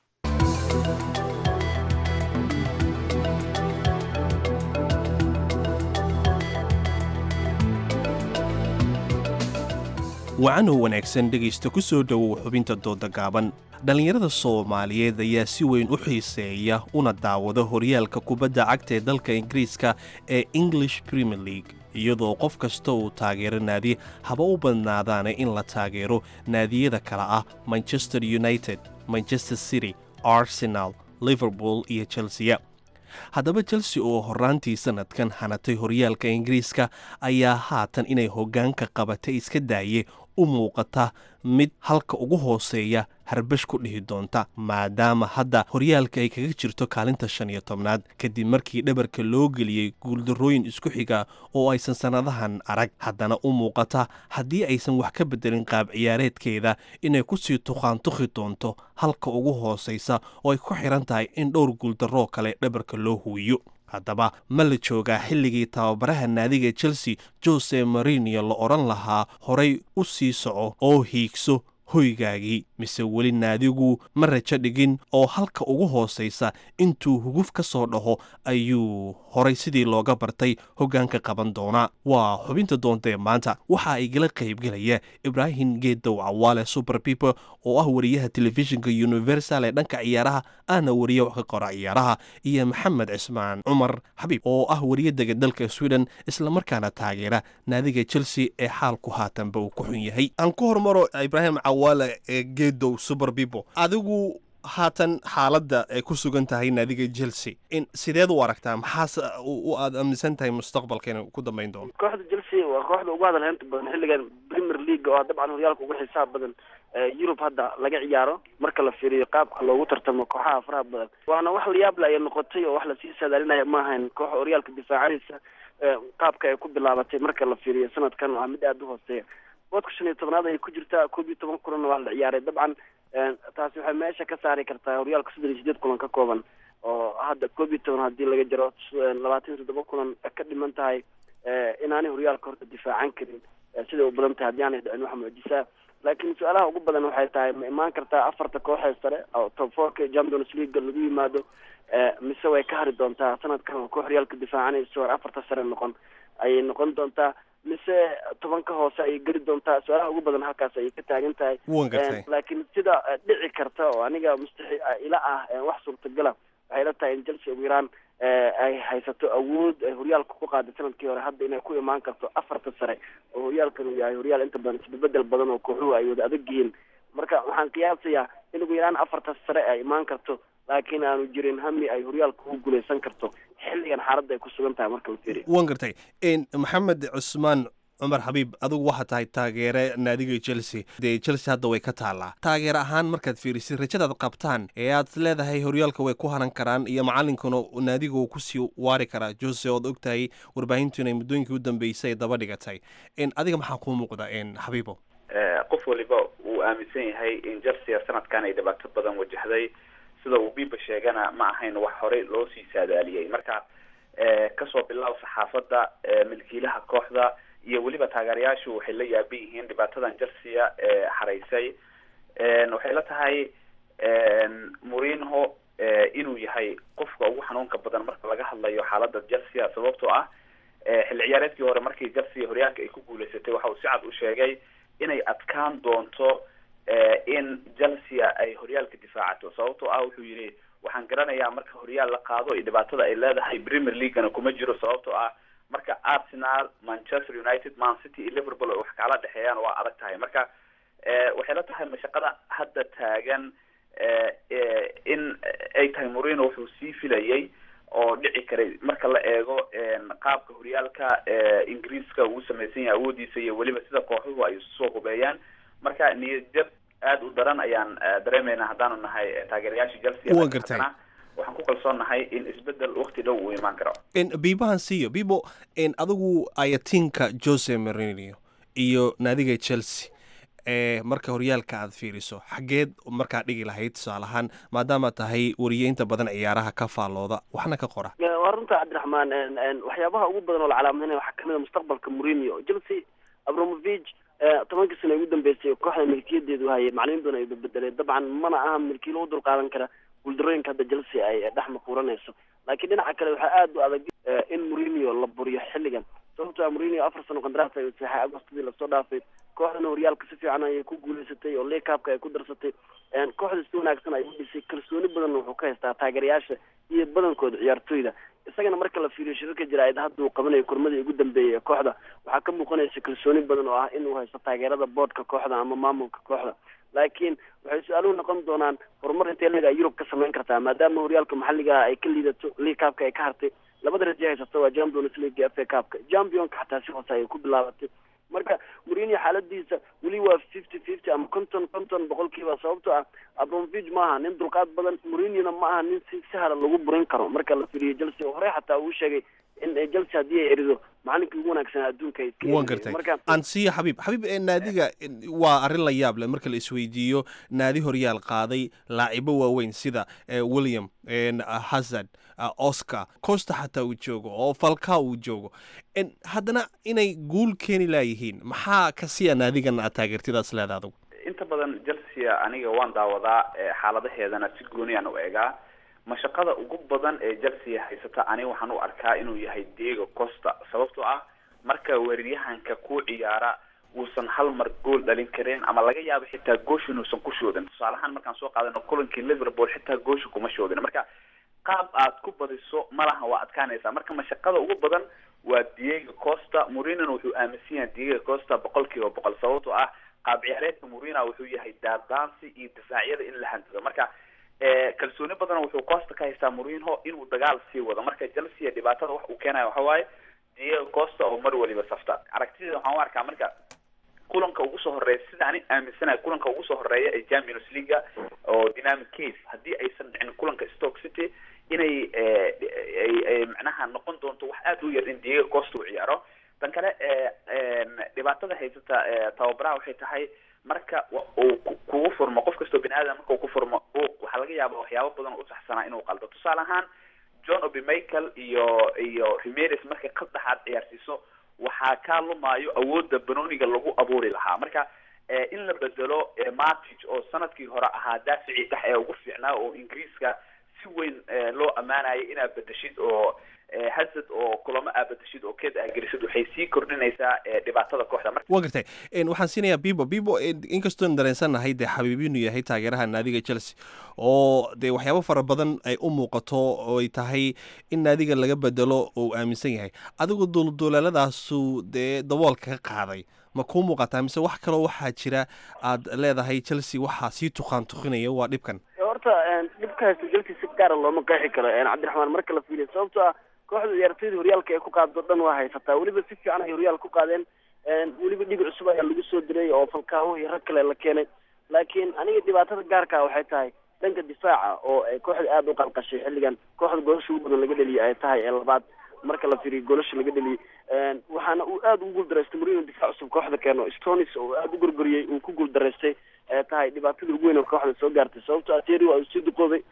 wacanoo wanaagsan dhegaysta ku soo dhowow xubinta dooda gaaban dhallinyarada soomaaliyeed ayaa si weyn u xiiseeya una daawada horyaalka kubadda cagta ee dalka ingiriiska ee english premier league iyadoo qof kasta uu taageero naadi haba u badnaadaana in la taageero naadiyada kale ah manchester united manchester city arsenal liverpool iyo chelsea haddaba chelsea oo horaantii sanadkan hanatay horyaalka ingiriiska ayaa haatan inay hoggaanka qabatay iska daaye u muuqata mid halka ugu hooseeya harbash ku dhihi doonta maadaama hadda horyaalka ay kaga jirto kaalinta shan iyo tobnaad kadib markii dhabarka loo geliyey guuldarrooyin isku xiga oo aysan sannadahan arag haddana u muuqata haddii aysan wax ka beddelin qaab ciyaareedkeeda inay kusii tuqaantuqi doonto halka ugu hoosaysa oo ay ku xiran tahay in dhowr guuldarroo kale dhabarka loo huwiyo haddaba ma la joogaa xilligii tababaraha naadiga chelsea jose marinio la odhan lahaa horay u sii soco oo hiigso hoygaagii mise weli naadigu ma rajo dhigin oo halka ugu hoosaysa intuu huguf ka soo dhaho ayuu horay sidii looga bartay hoggaanka qaban doonaa waa xubinta doontae maanta waxa igala qaybgelaya ibraahim geedow cawaale super people oo ah wariyaha telefishinka universal ee dhanka ciyaaraha ahna wariye wax ka qora ciyaaraha iyo maxamed cismaan cumar xabiib oo ah wariye dega dalka sweden islamarkaana taageera naadiga chelsea ee xaalku haatanba uu ku xun yahay aan ku hormaro ibraahim cawaale ee geedow super people adigu haatan xaaladda ay ku sugan tahay naadiga chelsea in sideed u aragtaa maxaase u aad aaminsan tahay mustaqbalka inuu ku dambayn doono kooxda chelsea waa kooxda ugu hadal heynta badan xilligan premier league oo dabcan horyaalka ugu xisaab badan yurub hadda laga ciyaaro marka la fiiriyo qaabka loogu tartamo kooxaha faraha badan waana wax layaable ayay noqotay oo wax lasii saadaalinaya ma ahayn kooxa horyaalka difaacadiisa qaabka ay ku bilaabatay marka la fiiriyo sanadkan waa mid aada u hooseeya boodka shan iyo tobnaad ayay ku jirtaa koob iyo toban kulanna waa la ciyaaray dabcan taasi waxay meesha ka saari kartaa horyaalka soddon iyo sideed kulan ka kooban oo hadda koob iyo toban haddii laga jaro labaatan iyo toddoba kulan ka dhiman tahay inaanay horyaalka horta difaacan karin siday u badan tahay haddii aanay dhicin waxa muujisaa laakiin su-aalaha ugu badan waxay tahay ma imaan kartaa afarta kooxee sare oo top fourka champions league lagu yimaado mise way ka hari doontaa sanadkan oo koox horyaalka difaacanayso or afarta sare noqon ayay noqon doontaa mise tobanka hoose ayay geli doontaa su-aalaha ugu badan halkaas ayay ka taagan tahay laakiin sida dhici karta oo aniga mustaxi ila ah wax suurtagala waxay la tahay in chelsea ugu yaraan ay haysato awood ay horyaalka ku qaaday sanadkii hore hadda inay ku imaan karto afarta sare oo horyaalkan uu yahay horyaal inta badan isbedbedel badan oo kooxuhu ay wada adag yihiin marka waxaan qiyaasayaa in ugu yaraan afarta sare ay imaan karto laakiin aanu jirin hami ay horyaalka ugu guuleysan karto xilligan xaaladda ay ku sugan tahay marka la fiiriyo wan gartay maxamed cusmaan cumar xabiib adigu waxaa tahay taageere naadiga chelsea dee chelsea hadda way ka taallaa taageer ahaan markaad fiirisid rajadaad qabtaan ee aad leedahay horyaalka way ku haran karaan iyo macalinkuna naadiga uu kusii waari karaa jose ood ogtahay warbaahintu inay muddooyinkii u dambeysay daba dhigatay adiga maxaa kuu muuqda xabiibo qof waliba uu aaminsan yahay in chelsea sanadkan ay dhibaato badan wajahday sida uu biba sheegana ma ahayn wax horey loo sii saadaaliyey marka kasoo bilaab saxaafadda milkiilaha kooxda iyo weliba taageerayaashu waxay la yaaban yihiin dhibaatadan chelsea ee haraysay waxay la tahay murinho inuu yahay qofka ugu xanuunka badan marka laga hadlayo xaalada chelsea sababtoo ah xilli ciyaareedkii hore markii chelsea horyaalka ay ku guuleysatay waxa uu si cad u sheegay inay adkaan doonto in chelsea ay horyaalka difaacato sababtoo ah wuxuu yidhi waxaan garanayaa marka horyaal la qaado iyo dhibaatada ay leedahay premier leaguena kuma jiro sababtoo ah marka arsenal manchester united man city iyo liverpool ay wax kala dhexeeyaan waa adag tahay marka waxay la tahay mashaqada hadda taagan in ay tahay morino wuxuu sii filayay oo dhici karay marka la eego qaabka horyaalka ingiriiska uu samaysan yahay awoodiisa iyo weliba sida kooxuhu ay soo hubeeyaan marka niyadjab aada u daran ayaan dareemeynaa haddaanu nahay taageerayaasha chelsea Waa gartay. waxaan ku kalsoonnahay in isbedel waqti dhow uu imaan karo biibahan siiyo bibo adigu ayatinka jose marinio iyo naadiga chelsea ee marka horyaalka aad fiiriso xageed markaa dhigi lahayd tusaale ahaan maadaama tahay wariye inta badan ciyaaraha ka faallooda waxna ka qora waa runta cabdiraxmaan en- en waxyaabaha ugu badan oo la calaamadinaya waxaa kamid a mustaqbalka mourinho chelsea abramovich tobankii sano ugu dambeysay kooxda milkiyadeedu hayay macalimiin badan ay bedbedeleen dabcan mana aha milkiilo u dulqaadan kara guuldarooyinka hadda chelsea ay dhex maquuranayso laakiin dhinaca kale waxaa aada u adag eh, in mourinho la buriyo xilligan sababtoo ah mourinho afar sano qandaraas ay saxay agostadii lasoo dhaafay kooxdana horyaalka si fiican ayay ku guuleysatay oo leagueupka ay ku darsatay En kooxda si wanaagsan ay u dhisay kalsooni badan wuxuu ka haystaa taageerayaasha iyo badankooda ciyaartooyda isagana marka la fiiriyo shirarka jaraa'id hadda uu qabanayo kurmadii ugu dambeeyay ee kooxda waxaa ka muuqanaysa kalsooni badan oo ah inuu haysto taageerada boodhka kooxda ama maamulka kooxda laakiin waxay su-aaluhu noqon doonaan horumar intee leega yurub ka samayn kartaa maadaama horyaalka maxalliga ah ay ka liidato league cupka ay ka hartay labada raje haysato waa champions league f a cupka championka xataa si hoose ayay ku bilaabatay marka mourinho xaaladiisa weli waa fifty fifty ama konton konton boqolkiiba sababtoo ah abramovich maaha nin dulqaad badan mourinhona ma aha nin si sahla lagu burin karo marka la firiyo chelsea oo horey xataa uu sheegay in chelsea haddii ay erido macalinkii ugu wanaagsanaa adduunka ay iska waan eriyeen. gartay marka ansiya xabiib xabiib ee naadiga waa arrin la yaab leh marka la isweydiiyo naadi horyaal qaaday laacibo waaweyn sida eh, william en, ah, hazard ah, oscar costa xataa uu joogo oo falka uu joogo En, haddana inay guul keeni laayihiin maxaa ka siya naadigan aad taageertidaas leeda adugu inta badan chelsea aniga waan daawadaa eh, xaaladaheedana si gooniyaan u eegaa mashaqada ugu badan ee chelsea haysata aniga waxaan u arkaa inuu yahay diego costa sababtoo ah marka weeraryahanka ku ciyaara uusan hal mar gool dhalin karin ama laga yaabo xitaa goosha inuusan ku shoodin tusaale ahaan markaan soo qaadano kulankii liverpool xitaa goosha kuma shoodin marka qaab aad ku badiso malaha waa adkaanaysaa marka mashaqada ugu badan waa diego costa mourinhona wuxuu aaminsan yahay diego costa boqol kiiba boqol sababtoo ah qaab ciyaareedka mourinho wuxuu yahay daadaansi iyo difaacyada in la hantido marka eh, kalsooni badan wuxuu costa ka haystaa mourinho inuu dagaal sii wado marka chelsea dhibaatada wax uu keenayo waxa waaye diego costa oo mar waliba safta aragtideeda waxaan u arkaa marka kulanka ugu soo horeeya sida ani aaminsanahay kulanka ugu soo horeeya ee champions leaga oo dynamic case haddii aysan dhicin kulanka stoke city inay eh, ay ay macnaha noqon doonto wax aad u yar in diego costa uu ciyaaro tan kale eh, em, dhibaatada haysata eh, tababaraha waxay tahay marka wa- uu ku- kugu furmo qof kastoo bini aadam marka uu ku furmo uu- waxaa laga yaaba waxyaabo badan oo u saxsanaa inuu qaldo tusaale ahaan john obi michael iyo iyo remeres markay qad dhexaad ciyaarsiiso waxaa kaa lumaayo awoodda banooniga lagu abuuri lahaa marka eh, in la bedelo eh, matic oo sanadkii hore ahaa daaficii dhex ee ugu fiicnaa oo ingiriiska si weyn eh, loo ammaanayo inaad bedeshid oo eh, hazard oo kulamo aad bedeshid oo keed aad gelisid waxay sii kordhinaysaa eh, dhibaatada kooxda marka waan gartay En, waxaan siinayaa bibo bibo en, inkastoon dareensannahay dee xabiib inuu yahay taageeraha naadiga chelsea oo dee waxyaabo fara badan ay u muuqato oo ay tahay in naadiga laga bedelo oo uu aaminsan yahay adigu duulduuleeladaasu dee daboolka ka qaaday ma kuu muuqataa mise wax kaloo waxaa jira aad leedahay chelsea waxaa sii tuqaan tuqinaya waa dhibkan horta dhibka haysta chelsea si gaara looma qeexi karo cabdiraxmaan marka la fiiriyo sababtoo ah kooxda ciyaartoyda horyaalka ay ku qaado dhan waa haysataa weliba si fiican ay horyaal ku qaadeen weliba dhig cusub ayaa lagu soo diray oo falkaaho iyo rag kale la keenay laakiin aniga dhibaatada gaarka waxay tahay dhanka difaaca oo ay kooxda aada u qalqashay xilligan kooxda goolasha ugu badan laga dheliyay ay tahay ee labaad marka la fiiriyo goolasha laga dheliyay waxaana uu aada ugu guuldaraystay mourinho difaac cusub kooxda keeno stonis oo aada u gorgoriyey uu ku guuldaraystay ee tahay dhibaatada ugu weyn oo kooxda soo gaartay sababto ateri waa uu sii duqoobay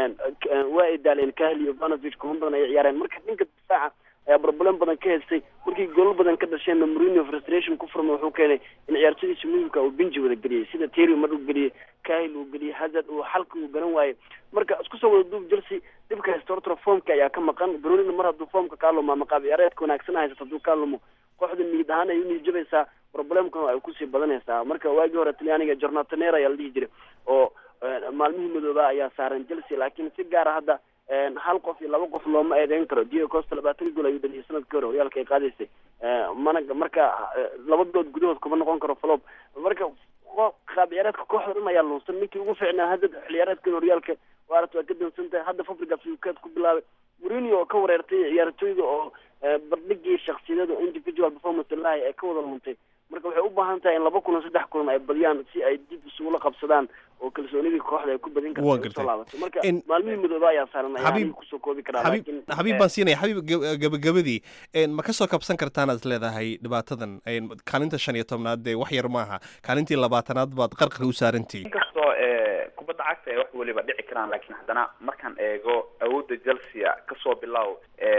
waa ay daaleen kahli iyo vanovich kuma badan ay ciyaareen marka dhanka difaaca ayaa problem badan ka haystay markii goolal badan ka dhasheenna mourinho frustration ku furmay wuxuu keenay in ciyaartadiisa muhimka uu binji wada geliyey sida terry mar uu geliyey kahil uu geliyey hazard uu xalka uu garan waayey marka isku soo wada duub chelsea dhibka haysta horta formka ayaa ka maqan brunina mar hadduu formka kaa lumo ama qaab ciyaareedka wanaagsan haysato hadduu kaa lumo kooxda niyad ahaan ay u niijabaysaa problemkana ay kusii badanaysaa marka waagii hore talyaaniga jornatanera ayaa la dhihi jiray oo maalmihii madooba ayaa saaran chelsea laakiin si gaara hadda hal qof iyo laba qof looma eedeyn karo diego costa labaatan gool ayuu dhaliyay sanadkii hore horyaalka ay qaadaysay mana marka laba bilood gudahood kuma noqon karo flop marka qaab ciyaareedka kooxda dhan ayaa lunsan ninkii ugu fiicnaa hadda xilciyaareedkan horyaalka waarata waa ka dansan tahay hadda fabrigas uu keed ku bilaabay mourinho oo ka wareertay ciyaartooyda oo bardhigii shaksiyadada oo individual performance lahay ee ka wada luntay marka waxay u baahan tahay in laba kulan saddex kulan ay badiyaan si ay dib isugula qabsadaan oo kalsoonidii kooxda ay ku badin karto ay usoo laabato marka maalmihii midooba ayaa saaran ayaa aniga kusoo koobi karaa laakiin xabiib baan siinaya xabiib gabagabadii ma ka soo kabsan kartaan aad leedahay dhibaatadan kaalinta shan iyo tobnaad dee wax yar maaha kaalintii labaatanaad baad qarqar u saarantihiin inkastoo kubadda cagta ay wax weliba dhici karaan laakiin haddana markaan eego awoodda chelsea kasoo bilow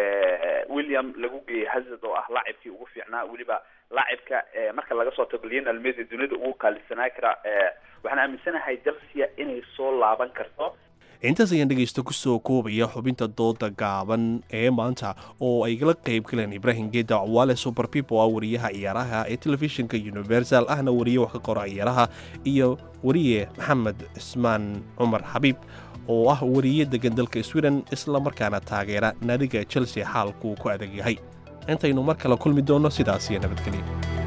william lagu geeyey hazard oo ah laacibkii ugu fiicnaa weliba laacibka marka laga soo tago lionel messi dunida ugu qaalisanaa kara waxaan aaminsanahay chelsea inay soo laaban karto intaas ayaan dhegaysta kusoo koobaya xubinta dooda gaaban ee maanta oo ay la qayb galeen ibrahim geeda cwaale super pipo ah wariyaha ciyaaraha ee telefishinka universal ahna wariye wax ka qora ciyaaraha iyo wariye maxamed cismaan cumar xabiib oo ah wariye degan dalka sweden isla markaana taageera naadiga chelsea xaalkuu ku adag yahay intaynu mar kale kulmi doonno sidaas iyo nabadgelya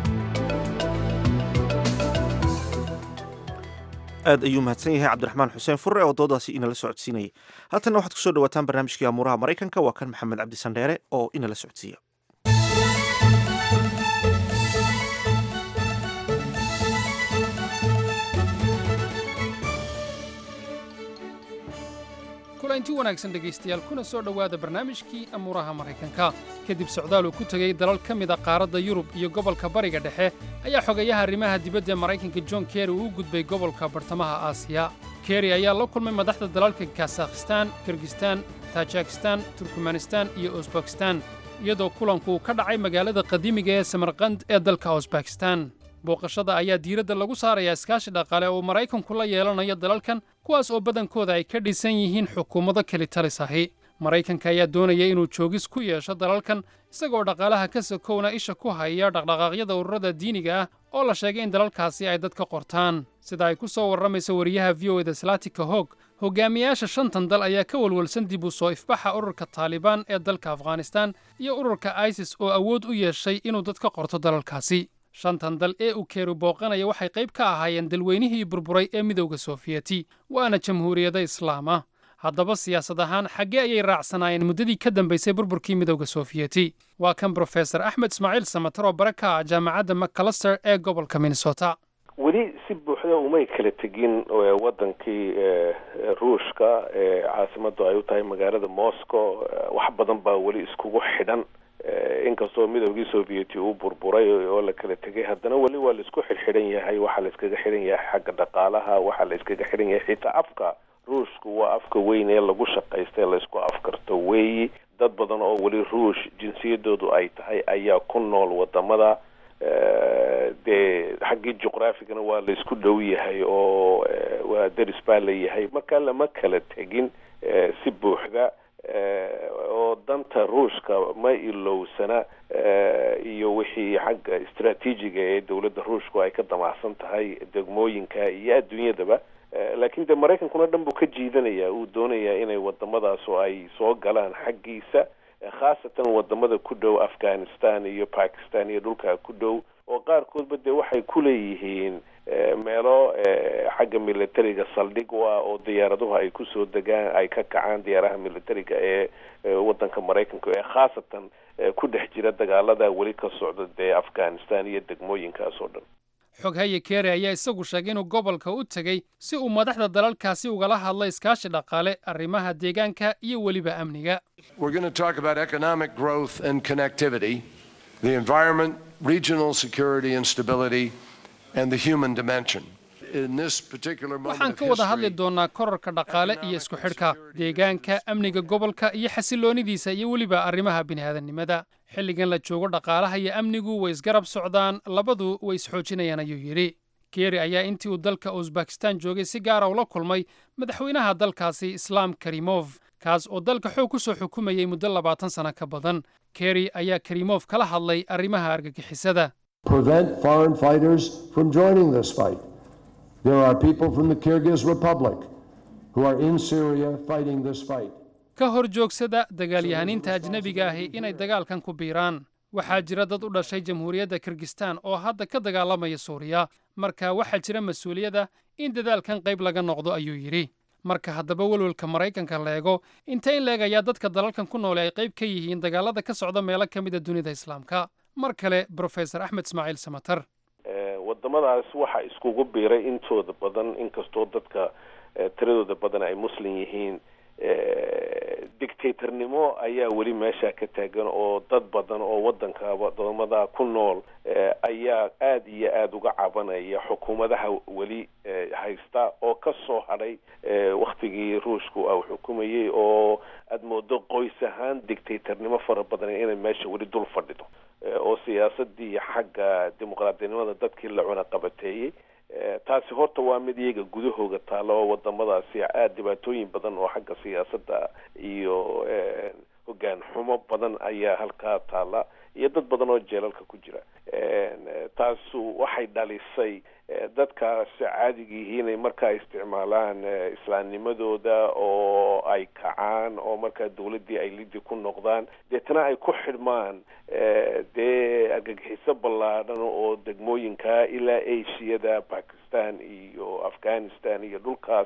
aad ayuu mahadsan yahay cabdiraxmaan xuseen furre oo doodaasi inala socodsiinayay haltanna waxaad kusoo dhawaataan barnaamijkii amuuraha maraykanka waa kan maxamed cabdi sandheere oo inala socodsiiya kulanti wanaagsan dhegaystayaal kuna soo dhowaada barnaamijkii amuuraha maraykanka kadib socdaal uu ku tegey dalal ka mid a qaaradda yurub iyo gobolka bariga dhexe ayaa xogayaha arrimaha dibadda ee maraykanka john kerry uu u gudbay gobolka bartamaha aasiya kerry ayaa la kulmay madaxda dalalka kasakhistaan kirgistaan tajikistan turkmanistan iyo usbakistan iyadoo kulanku ka dhacay magaalada qadiimiga ee samarkand ee dalka usbakistan booqashada ayaa diiradda lagu saarayaa iskaashi dhaqaale oo maraykanku la yeelanayo dalalkan kuwaas oo badankooda ay ka dhisan yihiin xukuumado keli talis ahi maraykanka ayaa doonaya inuu joogis ku yeesho dalalkan isagoo dhaqaalaha ka sokowna isha ku haya dhaqdhaqaaqyada ururada diiniga ah oo la sheegay in dalalkaasi ay dad ka qortaan sida ay ku soo warramaysa wariyaha v o eda slatika hog hogaamiyaasha shantan dal ayaa ka walwalsan dib u soo ifbaxa ururka taalibaan ee dalka afghanistan iyo ururka isis oo awood u yeeshay inuu dad ka qorto dalalkaasi shantan dal ee uu keeru booqanaya waxay qayb ka ahaayeen dalweynihii burburay ee midowda soofiyeti waana jamhuuriyada islaama haddaba siyaasad ahaan xaggee ayay raacsanaayeen muddadii ka dambaysay burburkii midowda soofiyeti waa kan brofesor axmed ismaaciil samatar oo bare ka ah jaamacadda macalaster ee gobolka minnesota weli si buuxda umay kala tegin wadankii ruushka ee caasimadu ay u tahay magaalada moscow wax badan baa weli iskugu xidhan inkastoo midowgii sovieti uu burburay oo la kala tegay haddana weli waa laisku xidhxidhan yahay waxaa la iskaga xidhan yahay xagga dhaqaalaha waxaa la iskaga xidhan yahay xitaa afka ruushku waa afka weyn ee lagu shaqaysta laysku afkarto weeyi dad badan oo weli ruush jinsiyadoodu ay tahay ayaa ku nool wadamada dee xaggii juqraafigana waa la isku dhow yahay oo waa deris baa la yahay marka lama kala tegin si buuxda oo danta ruushka ma ilowsana iyo wixii xagga istraatiijiga ee dowladda ruushku ay ka damacsan tahay degmooyinka iyo adduunyadaba laakiin dee maraykankuna dhan buu ka jiidanaya uu doonayaa inay wadamadaas oo ay soo galaan xaggiisa khaasatan wadamada ku dhow afghanistan iyo bakistan iyo dhulkaa ku dhow oo qaarkoodba dee waxay ku leeyihiin meelo xagga militariga saldhig u ah oo diyaaraduhu ay kusoo degaan ay ka kacaan diyaaraha militariga ee wadanka maraykanka ee khaasatan ku dhex jira dagaalada weli ka socda dee afghanistan iyo degmooyinkaas oo dhan xoghaye keere ayaa isagu sheegay inuu gobolka u tegey si uu madaxda dalalkaasi ugala hadlo iskaashi dhaqaale arrimaha deegaanka iyo weliba amniga We're going to talk about economic growth and connectivity, the environment, regional security and stability, and the human dimension. In this particular moment waxaan of ka wada hadli history, doonnaa korarka dhaqaale iyo isku xidhka deegaanka amniga gobolka iyo xasiloonidiisa iyo weliba arrimaha bini'aadannimada xilligan la joogo dhaqaalaha iyo amnigu way isgarab socdaan labadu way isxoojinayaan ayuu yidhi geeri ayaa intii uu dalka usbakistan joogay si gaara ula kulmay madaxweynaha dalkaasi islaam karimov kaas oo dalka xoog ku soo xukumayay muddo labaatan sano ka badan keri ayaa karimov kala hadlay arrimaha argagixisada prevent foreign fighters from joining this fight. There are people from the Kyrgyz Republic who are in Syria fighting this fight. ka hor joogsada dagaalyahaniinta ajnebiga ahi inay dagaalkan ku biiraan waxaa jira dad u dhashay jamhuuriyadda kirgistaan oo hadda ka dagaalamaya suuriya marka waxaa jira mas-uuliyadda in dadaalkan qayb laga noqdo ayuu yidhi marka haddaba welwelka maraykanka la eego inta in la eg ayaa dadka dalalkan ku noole ay qayb ka yihiin dagaalada ka socda meelo ka mid a dunida islaamka mar kale brofesor axmed ismaaciil samatar wadamadaas waxaa iskugu biiray intooda badan inkastoo dadka tiradooda badan ay muslim yihiin dictatornimo ayaa weli meesha ka taagan oo dad badan oo wadanka wadamada ku nool ayaa aada iyo aada uga cabanaya xukuumadaha weli haysta oo ka soo hadhay waktigii ruushku uu xukumayay oo aada moodo qoys ahaan dictatornimo fara badan inay meesha weli dul fadhido oo siyaasadii xagga dimuqraadinimada dadkii la cunaqabateeyey taasi horta waa mid iyaga gudahooga taalla oo wadamadaasi aada dhibaatooyin badan oo xagga siyaasadda iyo hoggaan xumo badan ayaa halkaa taalla iyo dad badan oo jeelalka ku jira taasu waxay dhalisay dadkaasi caadigiihi inay markaa isticmaalaan islaamnimadooda oo ay kacaan oo markaa dawladdii ay lidi ku noqdaan deetana ay ku xidhmaan dee argagixiso ballaadhan oo degmooyinka ilaa ashiyada bakistan iyo afghanistan iyo dhulkaas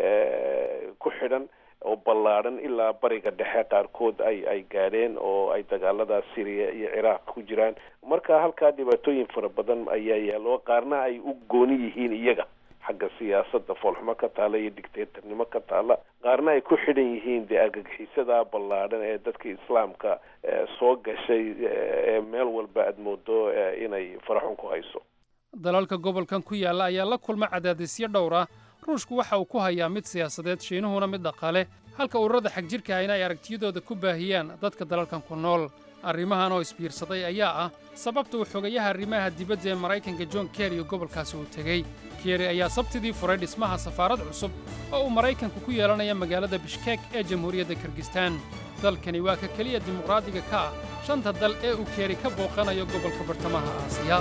ku xidhan oo ballaadhan ilaa bariga dhexe qaarkood ay ay gaadheen oo ay dagaalada syria iyo ciraaq ku jiraan marka halkaa dhibaatooyin fara badan ayaa yaalo qaarna ay u gooni yihiin iyaga xagga siyaasadda foolxumo ka taalla iyo dictatornimo ka taalla qaarna ay ku xidhan yihiin dee argagixisada ballaadhan ee dadka islaamka soo gashay ee meel walba aada moodo inay faraxun ku hayso dalalka gobolkan ku yaalla ayaa la kulma cadaadisyo dhowr ah ruushku waxa uu ku hayaa mid siyaasadeed shiinuhuna mid dhaqaale halka ururada xagjirka ahina ay aragtiyadooda ku baahiyaan dadka dalalkan ku nool arrimahan oo isbiirsaday ayaa ah sababta uu xogayaha arrimaha dibadda ee maraykanka john kerry gobolkaasi uu tegey kerry ayaa sabtidii furay dhismaha safaarad cusub oo uu maraykanku ku yeelanaya magaalada bishkek ee jamhuuriyadda kirgistaan dalkani waa ka keliya dimuqraadiga ka ah shanta dal ee uu kerry ka booqanayo gobolka bartamaha aasiya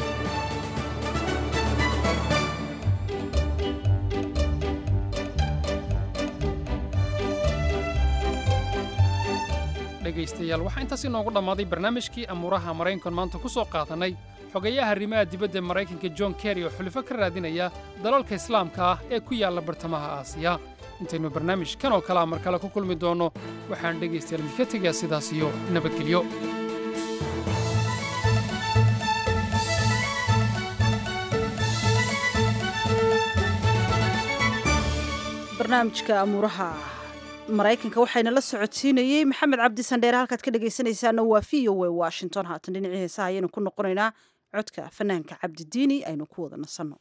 dhegaystayaal waxaa intaas inoogu dhammaaday barnaamijkii amuuraha maraykankan maanta ku soo qaadannay xogayaha arrimaha dibadda maraykanka john kerry oo xulifo ka raadinaya dalalka islaamka ah ee ku yaalla bartamaha aasiya intaynu barnaamijkan oo kalea mar kale ku kulmi doonno waxaan dhegaystayaal idinka tegayaa sidaas iyo nabadgelyo barnaamijka amuuraha maraykanka waxayna la socodsiinayey maxamed cabdi sandheere halkaad ka dhegaysanaysaana waa v o a washington haatan dhinacii heesaha ayaynu ku noqonaynaa codka fanaanka cabdidiini aynu ku wada nasanno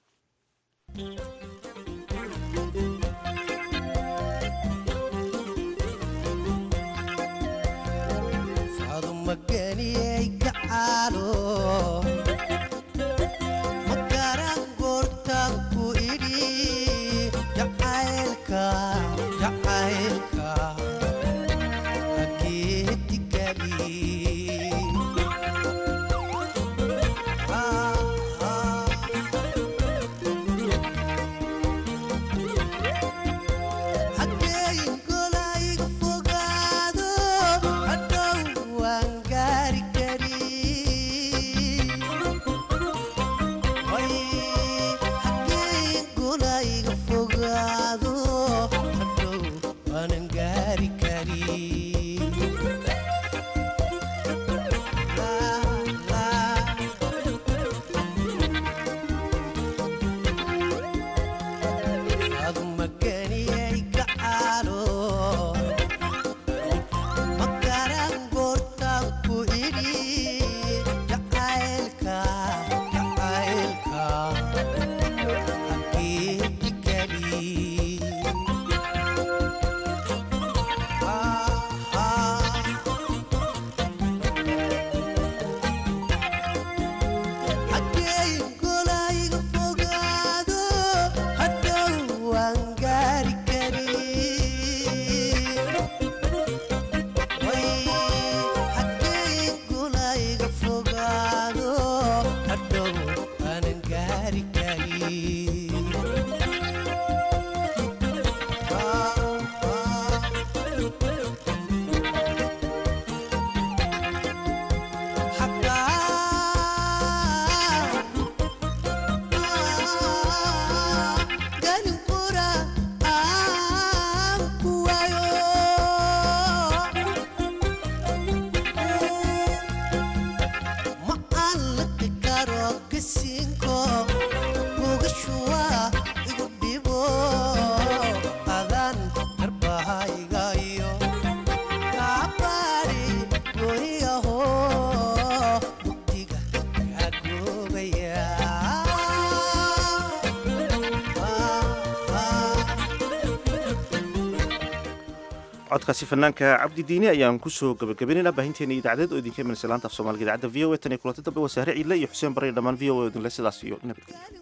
codkaasi fanaanka cabdi diini ayaan kusoo gabagabaynayna baahinteena idaacadeed oo idinka imanaysa laanta af soomaaliga idaacadda v o a tan iyo kulanti dambe waa sahre ciidle iyo xuseen barre dhammaan v o a idinle sidaas iyo nabadgelyo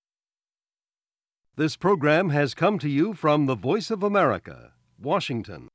This program has come to you from the Voice of America, Washington.